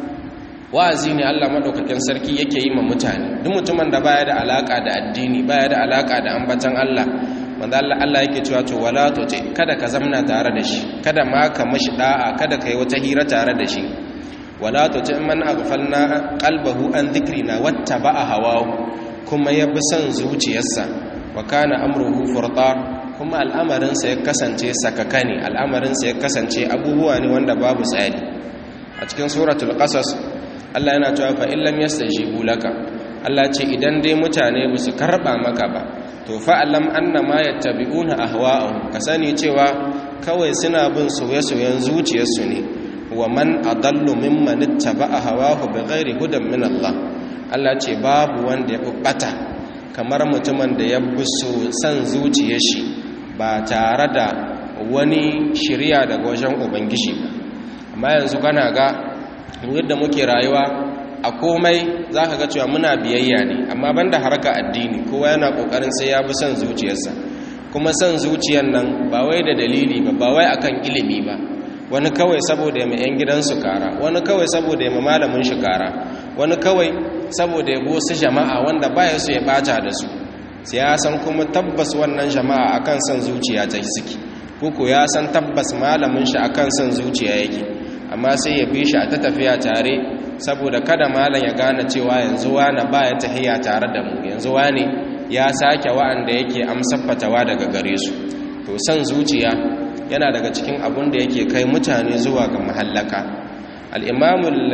wa'azi ne Allah madaukakin sarki yake yi ma mutane duk mutumin da baya da alaka da addini baya da alaka da ambatan Allah wanda Allah Allah yake cewa to wala to ce kada ka zamna tare da shi kada ma ka mashi da'a kada kai wata hira tare da shi wala to ce man aghfalna qalbahu an dhikrina wattaba'a hawahu kuma ya bi son zuciyarsa wa kana amruhu furta kuma al'amarinsa ya kasance sakakane al'amarinsa ya kasance abubuwa ne wanda babu tsari a cikin suratul qasas Allah yana cewa fa illam yastajibu laka Allah ce idan dai mutane ba su karba maka ba to fa alam annama yattabi'una ahwa'ahum ka sani cewa kawai suna bin soye-soyen zuciyarsu ne wa man adallu mimman ittaba'a hawahu bighairi hudan min Allah Allah ce babu wanda ya bata kamar mutumin da ya bi san zuciyar shi ba tare da wani shirya daga wajen ubangiji ba amma yanzu kana ga yadda muke rayuwa a komai za ka ga cewa muna biyayya ne amma banda harka addini kowa yana kokarin sai ya bi son zuciyarsa kuma son zuciyar nan ba wai da dalili ba ba wai akan ilimi ba wani kawai saboda ya yan gidansu kara wani kawai saboda ya malamin shi kara wani kawai saboda ya wasu jama'a wanda baya su ya bata da su sai ya san kuma tabbas wannan jama'a akan son zuciya ta suke ko ya san tabbas malamin shi akan son zuciya yake amma sai ya bi shi a ta tafiya tare saboda kada malam ya gane cewa yanzu wani baya tahiya tare da mu yanzu wani ya sake wa'anda yake amsar fatawa daga gare su to son zuciya yana daga cikin abun da yake kai mutane zuwa ga mahallaka al-imamul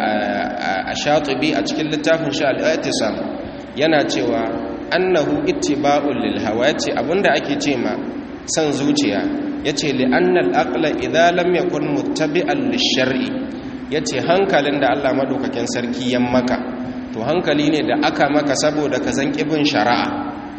ashatibi a cikin littafin shi al-i'tisam yana cewa annahu ittiba'ul lil hawa yace abinda ake ce ma san zuciya yace li annal aqla idza lam yakun muttabi'an lish-shar'i yace hankalin da Allah madaukakin sarki yan maka to hankali ne da aka maka saboda ka zan kibin shari'a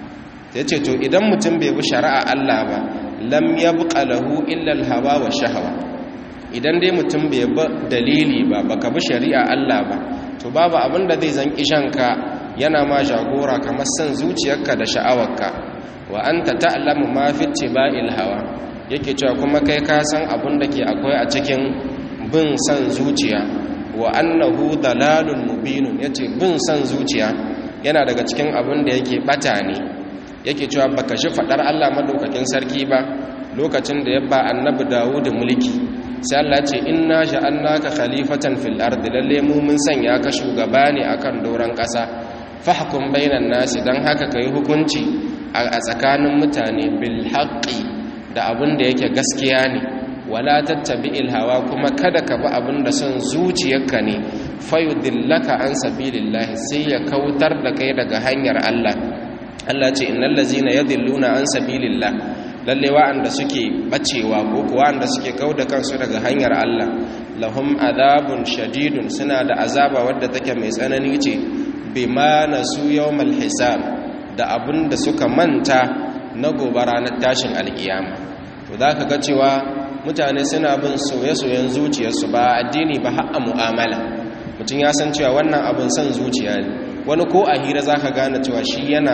yace to idan mutum bai bi shari'a Allah ba lam yabqa lahu illa al-hawa wa shahwa idan dai mutum bai bi dalili ba baka bi shari'a Allah ba to babu abin da zai zan kishanka yana ma jagora kamar san zuciyarka da sha'awarka wa anta ta'lamu ma fi tiba'il hawa yake cewa kuma kai ka san abin da ke akwai a cikin bin san zuciya wa annahu dalalun mubinun yace bin san zuciya yana daga cikin abin da yake bata ne yake cewa baka shi fadar Allah madaukakin sarki ba lokacin da ya ba annabi Dawud mulki sai Allah ce inna ja'alnaka khalifatan fil ardi lalle mu mun sanya ka shugaba ne akan doran kasa fahkum bainan nasi dan haka kai hukunci a tsakanin mutane bil haqqi da abin da yake gaskiya ne wala tattabi'il hawa kuma kada ka bi abin da son zuciyarka ne fayudillaka an sabilillahi sai ya kautar da kai daga hanyar Allah Allah ce innal ladzina yadilluna an sabilillah lalle wa'anda suke bacewa ko wa'anda suke kauda kansu daga hanyar Allah lahum adabun shadidun suna da azaba wadda take mai tsanani ce bima nasu yawmal hisab da abinda suka manta na gobe ranar tashin alkiyama to zaka ga cewa mutane suna bin soye-soyen zuciyarsu ba addini ba har a mu'amala mutum ya san cewa wannan abin son zuciya ne wani ko a hira zaka gane cewa shi yana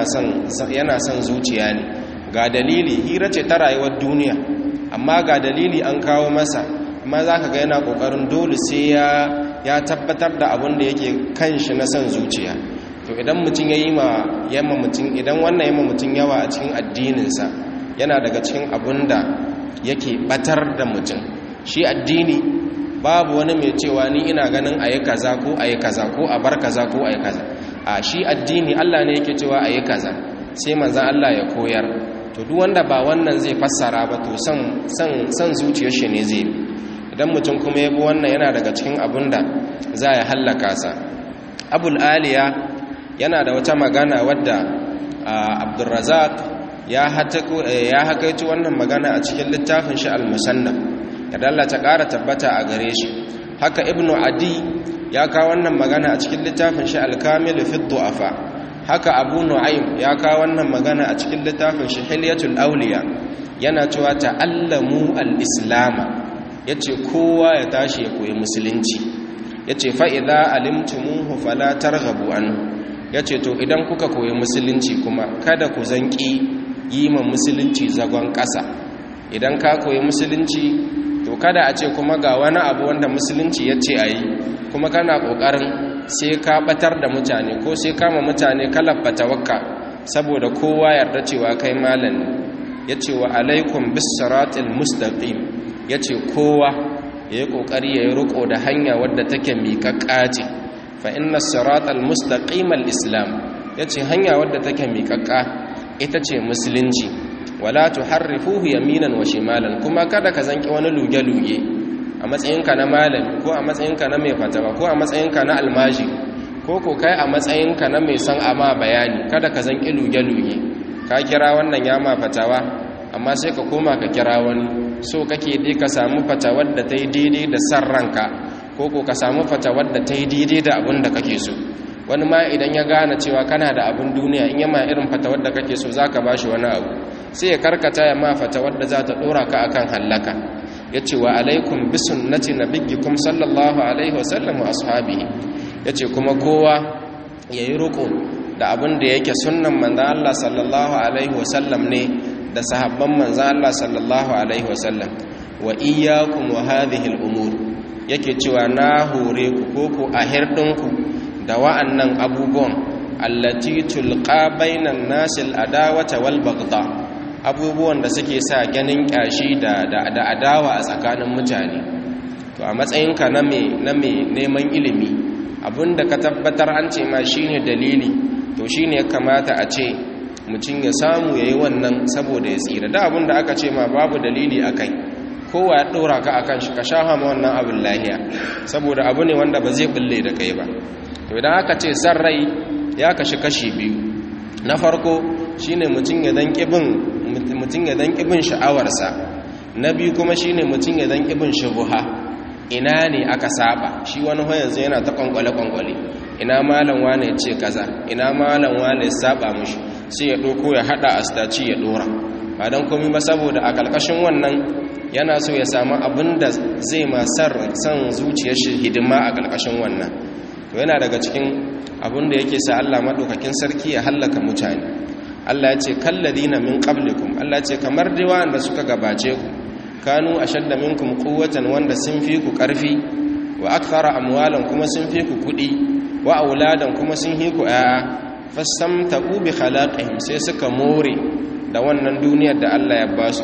son zuciya ne ga dalili hira ce ta rayuwar duniya amma ga dalili an kawo masa amma za ka ga yana ƙoƙarin dole sai ya tabbatar da abin da yake kan shi na son zuciya to idan mutum ya yi ma yamma mutum idan wannan yamma mutum yawa a cikin addininsa yana daga cikin abin da yake batar da mutum shi addini babu wani mai cewa ni ina ganin ayi kaza ko ayi kaza ko a bar kaza ko ayi kaza a shi addini Allah ne yake cewa ayi kaza sai manzon Allah ya koyar to duk wanda ba wannan zai fassara ba to san san san zuciyar shi ne zai idan mutum kuma ya bi wannan yana daga cikin abunda za ya hallaka sa abul aliya yana da wata magana wadda abdurrazak ya hakaito wannan magana a cikin littafin shi al-musannaf yadda Allah ta ƙara tabbata a gare shi haka ibnu adi ya kawo wannan magana a cikin littafin shi al-kamil fi du'afa haka abu nu'aym ya kawo wannan magana a cikin littafin shi hilyatul awliya yana cewa ta'allamu al-islama yace kowa ya tashi ya koyi musulunci yace fa idza alimtumuhu fala targhabu anhu yace to idan kuka koyi musulunci kuma kada ku zanki yi ma musulunci zagon ƙasa idan ka koyi musulunci to kada a ce kuma ga wani abu wanda musulunci ya ce a yi kuma kana ƙoƙarin sai ka batar da mutane ko sai kama mutane kalabbata wakka saboda kowa yarda cewa kai malam ya ce wa alaikum bisiratil mustaqim ya ce kowa ya yi ƙoƙari ya yi riƙo da hanya wadda take miƙaƙƙa ce fa inna siratal mustaqim al-islam ya ce hanya wadda take miƙaƙƙa ita ce musulunci wala tuharrifuhu yaminan wa shimalan kuma kada ka zanki wani luge-luge a matsayinka na malami ko a matsayinka na mai fatawa ko a matsayinka na almaji ko ko kai a matsayinka na mai san ama bayani kada ka zanki luge-luge ka kira wannan ya ma fatawa amma sai ka koma ka kira wani so kake dai ka samu fatawar da ta yi daidai da san ranka ko ko ka samu fatawar da ta yi daidai da abin da kake so wani ma idan ya gane cewa kana da abin duniya in yama irin fatawar da kake so zaka bashi wani abu sai ya karkata ya ma fatawar da za ta dora ka akan hallaka yace wa alaikum bi sunnati nabiyyikum sallallahu alaihi wasallam wa ashabihi yace kuma kowa yayi ruku da abin da yake sunnan manzo Allah sallallahu alaihi wasallam ne da sahabban manzo Allah sallallahu alaihi wasallam wa iyyakum wa hadhihi al-umur yake cewa na hore ku koko a hirdinku da wa'annan abubuwan allati tulqa bainan nasil adawata wal bagda abubuwan da suke sa ganin kyashi da da adawa a tsakanin mutane to a matsayinka na me na me neman ilimi abinda ka tabbatar an ce ma shine dalili to shine kamata a ce mutum ya samu yayi wannan saboda ya tsira da abinda aka ce ma babu dalili akai kowa ya dora ka akan shi ka shafa ma wannan abin lahiya saboda abu ne wanda ba zai bulle da kai ba to idan aka ce san rai ya kashi kashi biyu na farko shine mutum ya dan kibin mutum ya dan kibin sha'awarsa na biyu kuma shine mutum ya dan kibin shubuha ina ne aka saba shi wani yanzu yana ta kwankwale kwankwale ina malam wane ya ce kaza ina malam wane ya saba mushi sai ya doko ya hada astaci ya dora ba dan komai ba saboda a kalkashin wannan yana so ya samu abin da zai masar san zuciyar shi hidima a kalkashin wannan to yana daga cikin abin da yake sa Allah madaukakin sarki ya hallaka mutane Allah ya ce kalladina min qablikum Allah ya ce kamar dai wanda suka gabace ku kanu ashadda minkum quwwatan wanda sun fi ku karfi wa akthara amwalan kuma sun fi ku kudi wa auladan kuma sun fi ku aya fastamtaqu bi khalaqihim sai suka more da wannan duniyar da Allah ya ba su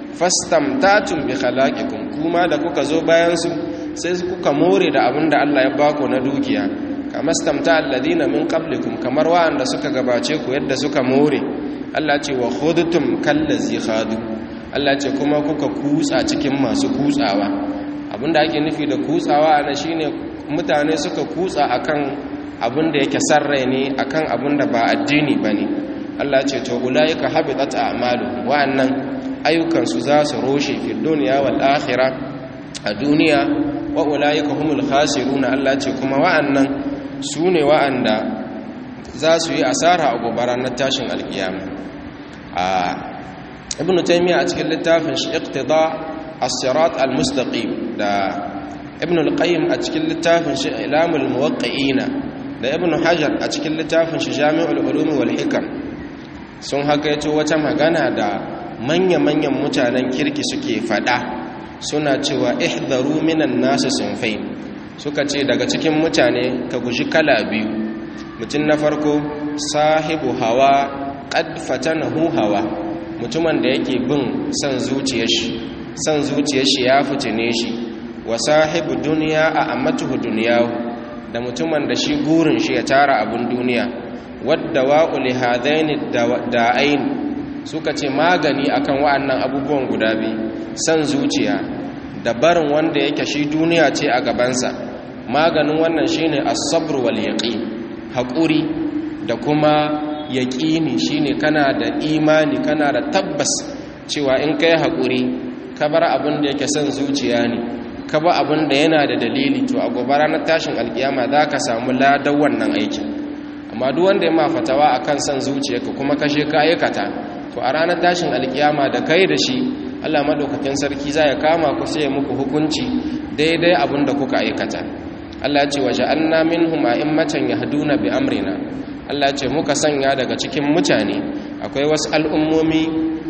fastamtatum bi khalaqikum kuma da kuka zo bayan su sai kuka more da abin da Allah ya ba ku na dukiya kamar stamta alladina min qablikum kamar wa'anda suka gabace ku yadda suka more Allah ce wa khudtum kallazi khadu Allah ce kuma kuka kutsa cikin masu kutsawa abinda ake nufi da kutsawa ana shine mutane suka kutsa akan abinda yake sarrai ne akan abinda ba addini bane Allah ce to ulaika habitat a'malu wa'annan ayyukan su za su roshe fi dunya wal akhirah a duniya wa ulaika humul khasiruna Allah ce kuma wa'annan su ne wa'anda za su yi asara a gobara na tashin alkiyama a ibn taymiya a cikin littafin shi iqtida as-sirat al-mustaqim da ibn al-qayyim a cikin littafin shi ilamul muwaqqi'ina da ibn hajar a cikin littafin shi jami'ul ulum wal hikam sun hakaito wata magana da manya-manyan mutanen kirki suke fada suna cewa ihdaru minan nasu sinfain suka ce daga cikin mutane ka guji kala biyu mutum na farko sahibu hawa qad fatanahu hawa mutumin da yake bin son zuciyar shi san zuciyar shi ya fitine shi wa sahibu duniya a ammatuhu duniyahu da mutumin da shi gurin shi ya tara abin duniya wadda wa'uli hadaini da'ain suka ce magani akan wa'annan abubuwan guda biyu san zuciya da barin wanda yake shi duniya ce a gabansa maganin wannan shine as-sabr wal yaqin haƙuri da kuma yaƙini shine kana da imani kana da tabbas cewa in kai haƙuri ka bar abin da yake son zuciya ne ka ba abin da yana da dalili to a gobe ranar tashin alkiyama za ka samu ladan wannan aikin amma duk wanda ya ma fatawa akan son zuciyarka kuma kashe ka aikata to a ranar tashin alkiyama da kai da shi Allah madaukakin sarki za ya kama ku sai muku hukunci daidai abin da kuka aikata Allah ce waje anna minhum a'immatan yahduna bi amrina Allah ce muka sanya daga cikin mutane akwai wasu al'ummomi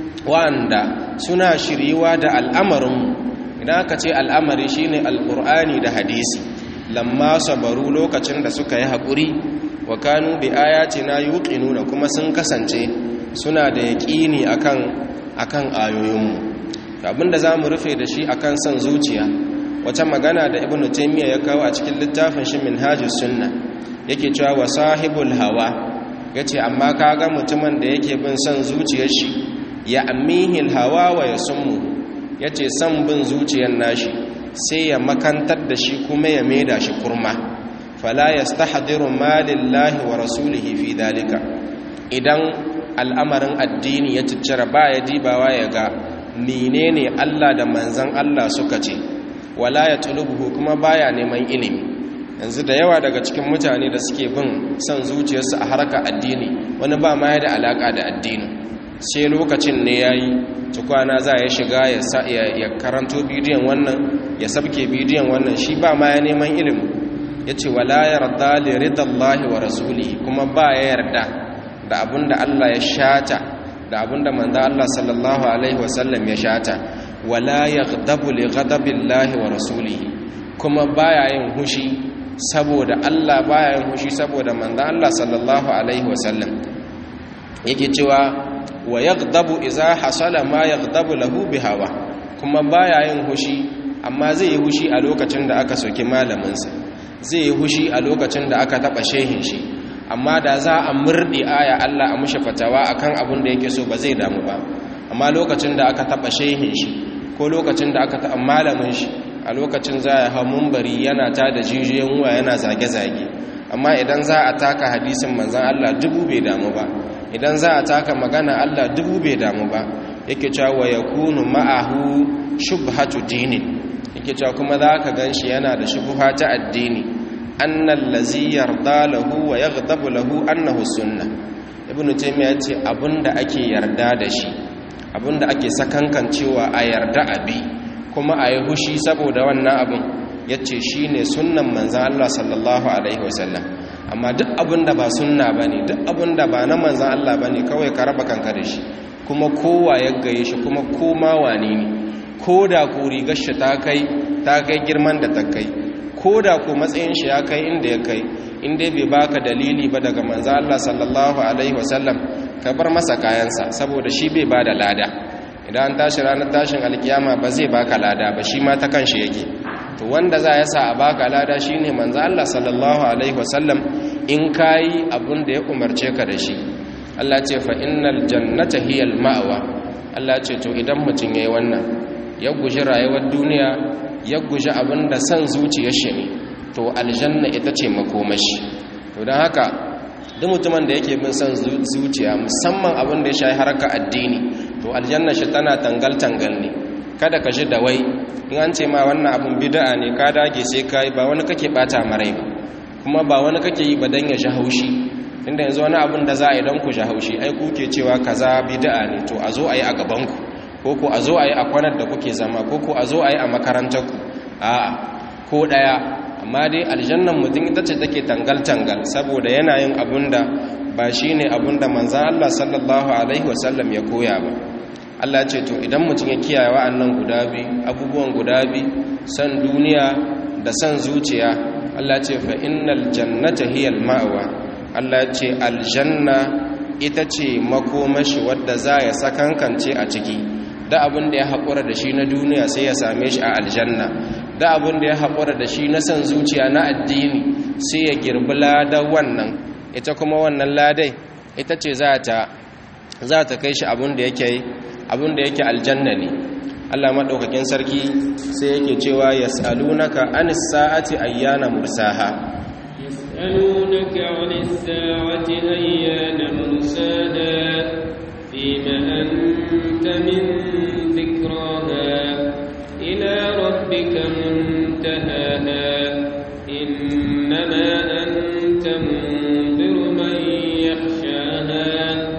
wanda suna shiriwa da al'amarin idan aka ce al'amari shine alqur'ani da hadisi lamma sabaru lokacin da suka yi haƙuri wa kanu bi ayatina yuqinuna kuma sun kasance suna da yaƙini akan akan ayoyinmu abinda zamu rufe da shi akan son zuciya wata magana da ibnu taymiya ya kawo a cikin littafin shi minhajus sunna yake cewa wa sahibul hawa yace amma kaga mutumin da yake bin son zuciyar shi ya amihil hawa wa yasummu yace son bin zuciyar nashi sai ya makantar da shi kuma ya maida shi kurma fala yastahdiru ma lillahi wa rasulihi fi dalika idan al'amarin addini ya ciccira baya dibawa ya ga menene Allah da manzon Allah suka ce wala ya tulubuhu kuma baya neman ilimi yanzu da yawa daga cikin mutane da suke bin son zuciyarsu a harkar addini wani ba ma ya da alaka da addini sai lokacin ne yayi tukwana za ya shiga ya karanto bidiyon wannan ya sabke bidiyon wannan shi ba ma ya neman ilimi yace wala yarda li ridallahi wa rasulihi kuma ba ya yarda da abinda Allah ya shata da abinda manzo Allah sallallahu alaihi wasallam ya shata wala yaghdabu li ghadabillahi wa rasulihi kuma baya yin hushi saboda Allah baya yin hushi saboda manzo Allah sallallahu alaihi wasallam yake cewa wa yaghdabu idza hasala ma yaghdabu lahu bihawa kuma baya yin hushi amma zai yi hushi a lokacin da aka soki malamin sa zai yi hushi a lokacin da aka taba shehin shi amma da za a murdi aya Allah a mushi fatawa akan abin da yake so ba zai damu ba amma lokacin da aka taba shehin shi ko lokacin da aka taɓa malamin shi a lokacin za a hau mumbari yana ta da jijiyoyin wuwa yana zage-zage amma idan za a taka hadisin manzan Allah dubu bai damu ba idan za a taka magana Allah dubu bai damu ba yake cewa ya kunu ma'ahu shubhatu dinin yake cewa kuma za ka gan shi yana da shubha ta addini annan lazi yarda lahu wa yaghdabu lahu annahu sunna ibnu taymiya ce abinda ake yarda da shi abinda ake sakankan cewa a yarda abi kuma a yi hushi saboda wannan abin ya ce shi ne sunan manzan Allah sallallahu Alaihi wasallam amma duk abinda ba sunna ba ne duk abinda ba na manzan Allah ba ne kawai ka raba kanka da shi kuma kowa ya gaye shi kuma koma wane ne ko da ku rigar shi ta kai ta kai girman da ta kai ko da ku matsayin shi ya kai inda ya kai inda bai baka dalili ba daga manzan Allah sallallahu Alaihi wasallam ka bar masa kayansa saboda shi bai ba da lada idan an tashi ranar tashin alkiyama ba zai baka lada ba shi ma ta kanshi yake to wanda za ya sa a baka lada shine manzo Allah sallallahu alaihi wasallam in kai abun da ya umarce ka da shi Allah ce fa innal jannata hiyal ma'wa Allah ce to idan mutum yayi wannan ya guji rayuwar duniya ya guji abin da san zuciyar shi ne to aljanna ita ce makomashi to don haka duk mutumin da yake bin son zuciya musamman abin da ya shayi harkar addini to aljanna shi tana tangal-tangal ne kada ka shi da wai in an ce ma wannan abin bid'a ne ka dage sai ka yi ba wani kake bata marai ba kuma ba wani kake yi ba don ya ji haushi inda yanzu wani abin da za a yi don ku ji haushi ai kuke cewa kaza bid'a ne to a zo a yi a gabanku ko ko a zo a yi a kwanar da kuke zama ko ko a zo a yi a makarantarku a'a ko ɗaya amma dai aljannan mutum ita ce take tangal-tangal saboda yana yin abunda ba shi ne abunda manzan Allah sallallahu Alaihi wasallam ya koya ba Allah ce to idan mutum ya kiyaye wa'annan guda biyu abubuwan guda biyu san duniya da san zuciya Allah ce fa innal jannata hiyal ma'wa Allah ce aljanna ita ce makomashi wadda za ya sakankance a ciki da abin da ya haƙura da shi na duniya sai ya same shi a aljanna da abin da ya haƙura da shi na san zuciya na addini sai ya girbi ladan wannan ita kuma wannan ladai ita ce za ta kai shi abin da yake abin da yake aljanna ne Allah maɗaukakin sarki sai yake cewa yas'alunaka anis sa'ati ayyana mursaha يسألونك عن الساعة أيان مرساها فيما أنت من ذكراها إلى ربك منتهاها إنما أنت منذر من يخشاها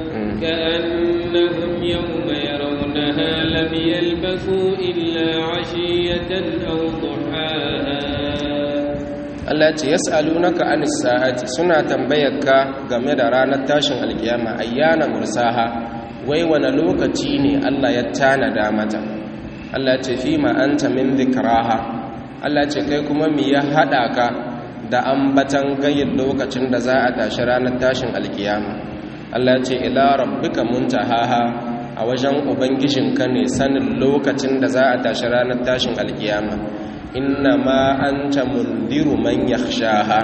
كأنهم يوم يرونها لم يلبثوا إلا عشية أو ضحاها Allah ce yas'alunaka anis sa'ati suna tambayarka game da ranar tashin alkiyama ayyana mursaha wai wani lokaci ne Allah ya tanada mata Allah ce fi ma anta min dhikraha Allah ce kai kuma me ya hada ka da ambatan gayin lokacin da za a tashi ranar tashin alkiyama Allah ce ila rabbika muntahaha a wajen ubangijinka ne sanin lokacin da za a tashi ranar tashin alkiyama inna ma anta mundiru man yakhshaha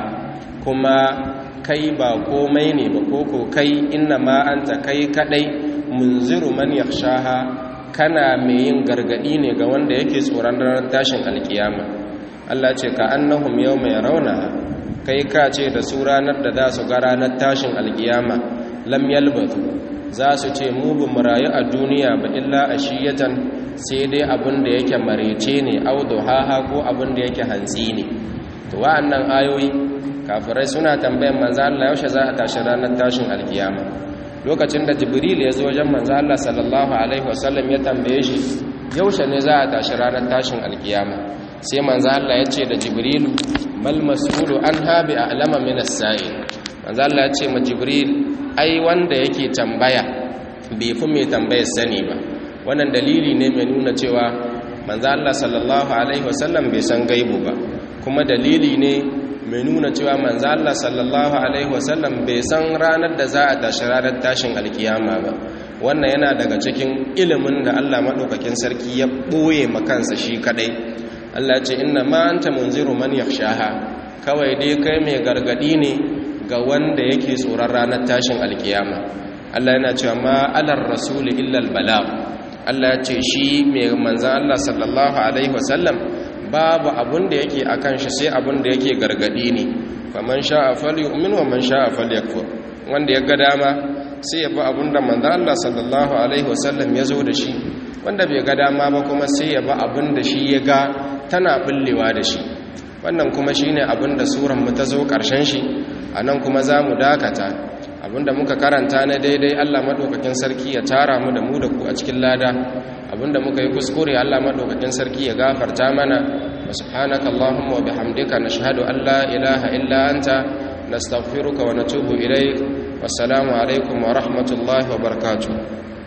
kuma kai ba komai ne ba koko kai inna ma anta kai kadai munziru man yakhshaha kana mai yin gargadi ne ga wanda yake tsoron ranar tashin alkiyama Allah ce ka annahum yawma yarawna kai ka ce da su ranar da za su ga ranar tashin alkiyama lam yalbatu za su ce mu bu rayu a duniya ba illa ashiyatan sai dai abin da yake marece ne audu haha ko abin da yake hantsi ne to wa'annan ayoyi kafirai suna tambayan manzo Allah yaushe za a tashi ranar tashin alkiyama lokacin da jibril ya zo wajen manzo Allah sallallahu alaihi wasallam ya tambaye shi yaushe ne za a tashi ranar tashin alkiyama sai manzo Allah ya ce da jibril mal mas'ulu anha bi a'lama min as-sa'il manzo Allah ya ce ma jibril ai wanda yake tambaya bai fi mai tambayar sani ba wannan dalili ne mai nuna cewa manzo Allah sallallahu alaihi wasallam bai san gaibu ba kuma dalili ne mai nuna cewa manzo Allah sallallahu alaihi wasallam bai san ranar da za a tashi ranar tashin alkiyama ba wannan yana daga cikin ilimin da Allah madaukakin sarki ya boye makansa shi kadai Allah ya ce inna ma anta munziru man yakhshaha kawai dai kai mai gargadi ne ga wanda yake tsoron ranar tashin alkiyama Allah yana cewa ma alar rasuli illa albalagh Allah ya ce shi mai manzan Allah sallallahu Alaihi wasallam babu abun da yake a kan shi sai abun da yake gargadi ne faman sha'a fali umin wa man sha'a fali yakfur wanda ya ga dama sai ya bi abun da manzan Allah sallallahu Alaihi wasallam ya zo da shi wanda bai ga dama ba kuma sai ya bi abun da shi ya ga tana bullewa da shi wannan kuma shi ne abun da suran mu ta zo ƙarshen shi a nan kuma za mu dakata abinda muka karanta na daidai Allah madaukakin sarki ya tara mu da mu da ku a cikin lada abinda muka yi kuskure Allah madaukakin sarki ya gafarta mana wa subhanaka allahumma wa bihamdika nashhadu an la ilaha illa anta nastaghfiruka wa natubu ilayk wassalamu alaikum wa rahmatullahi wa barakatuh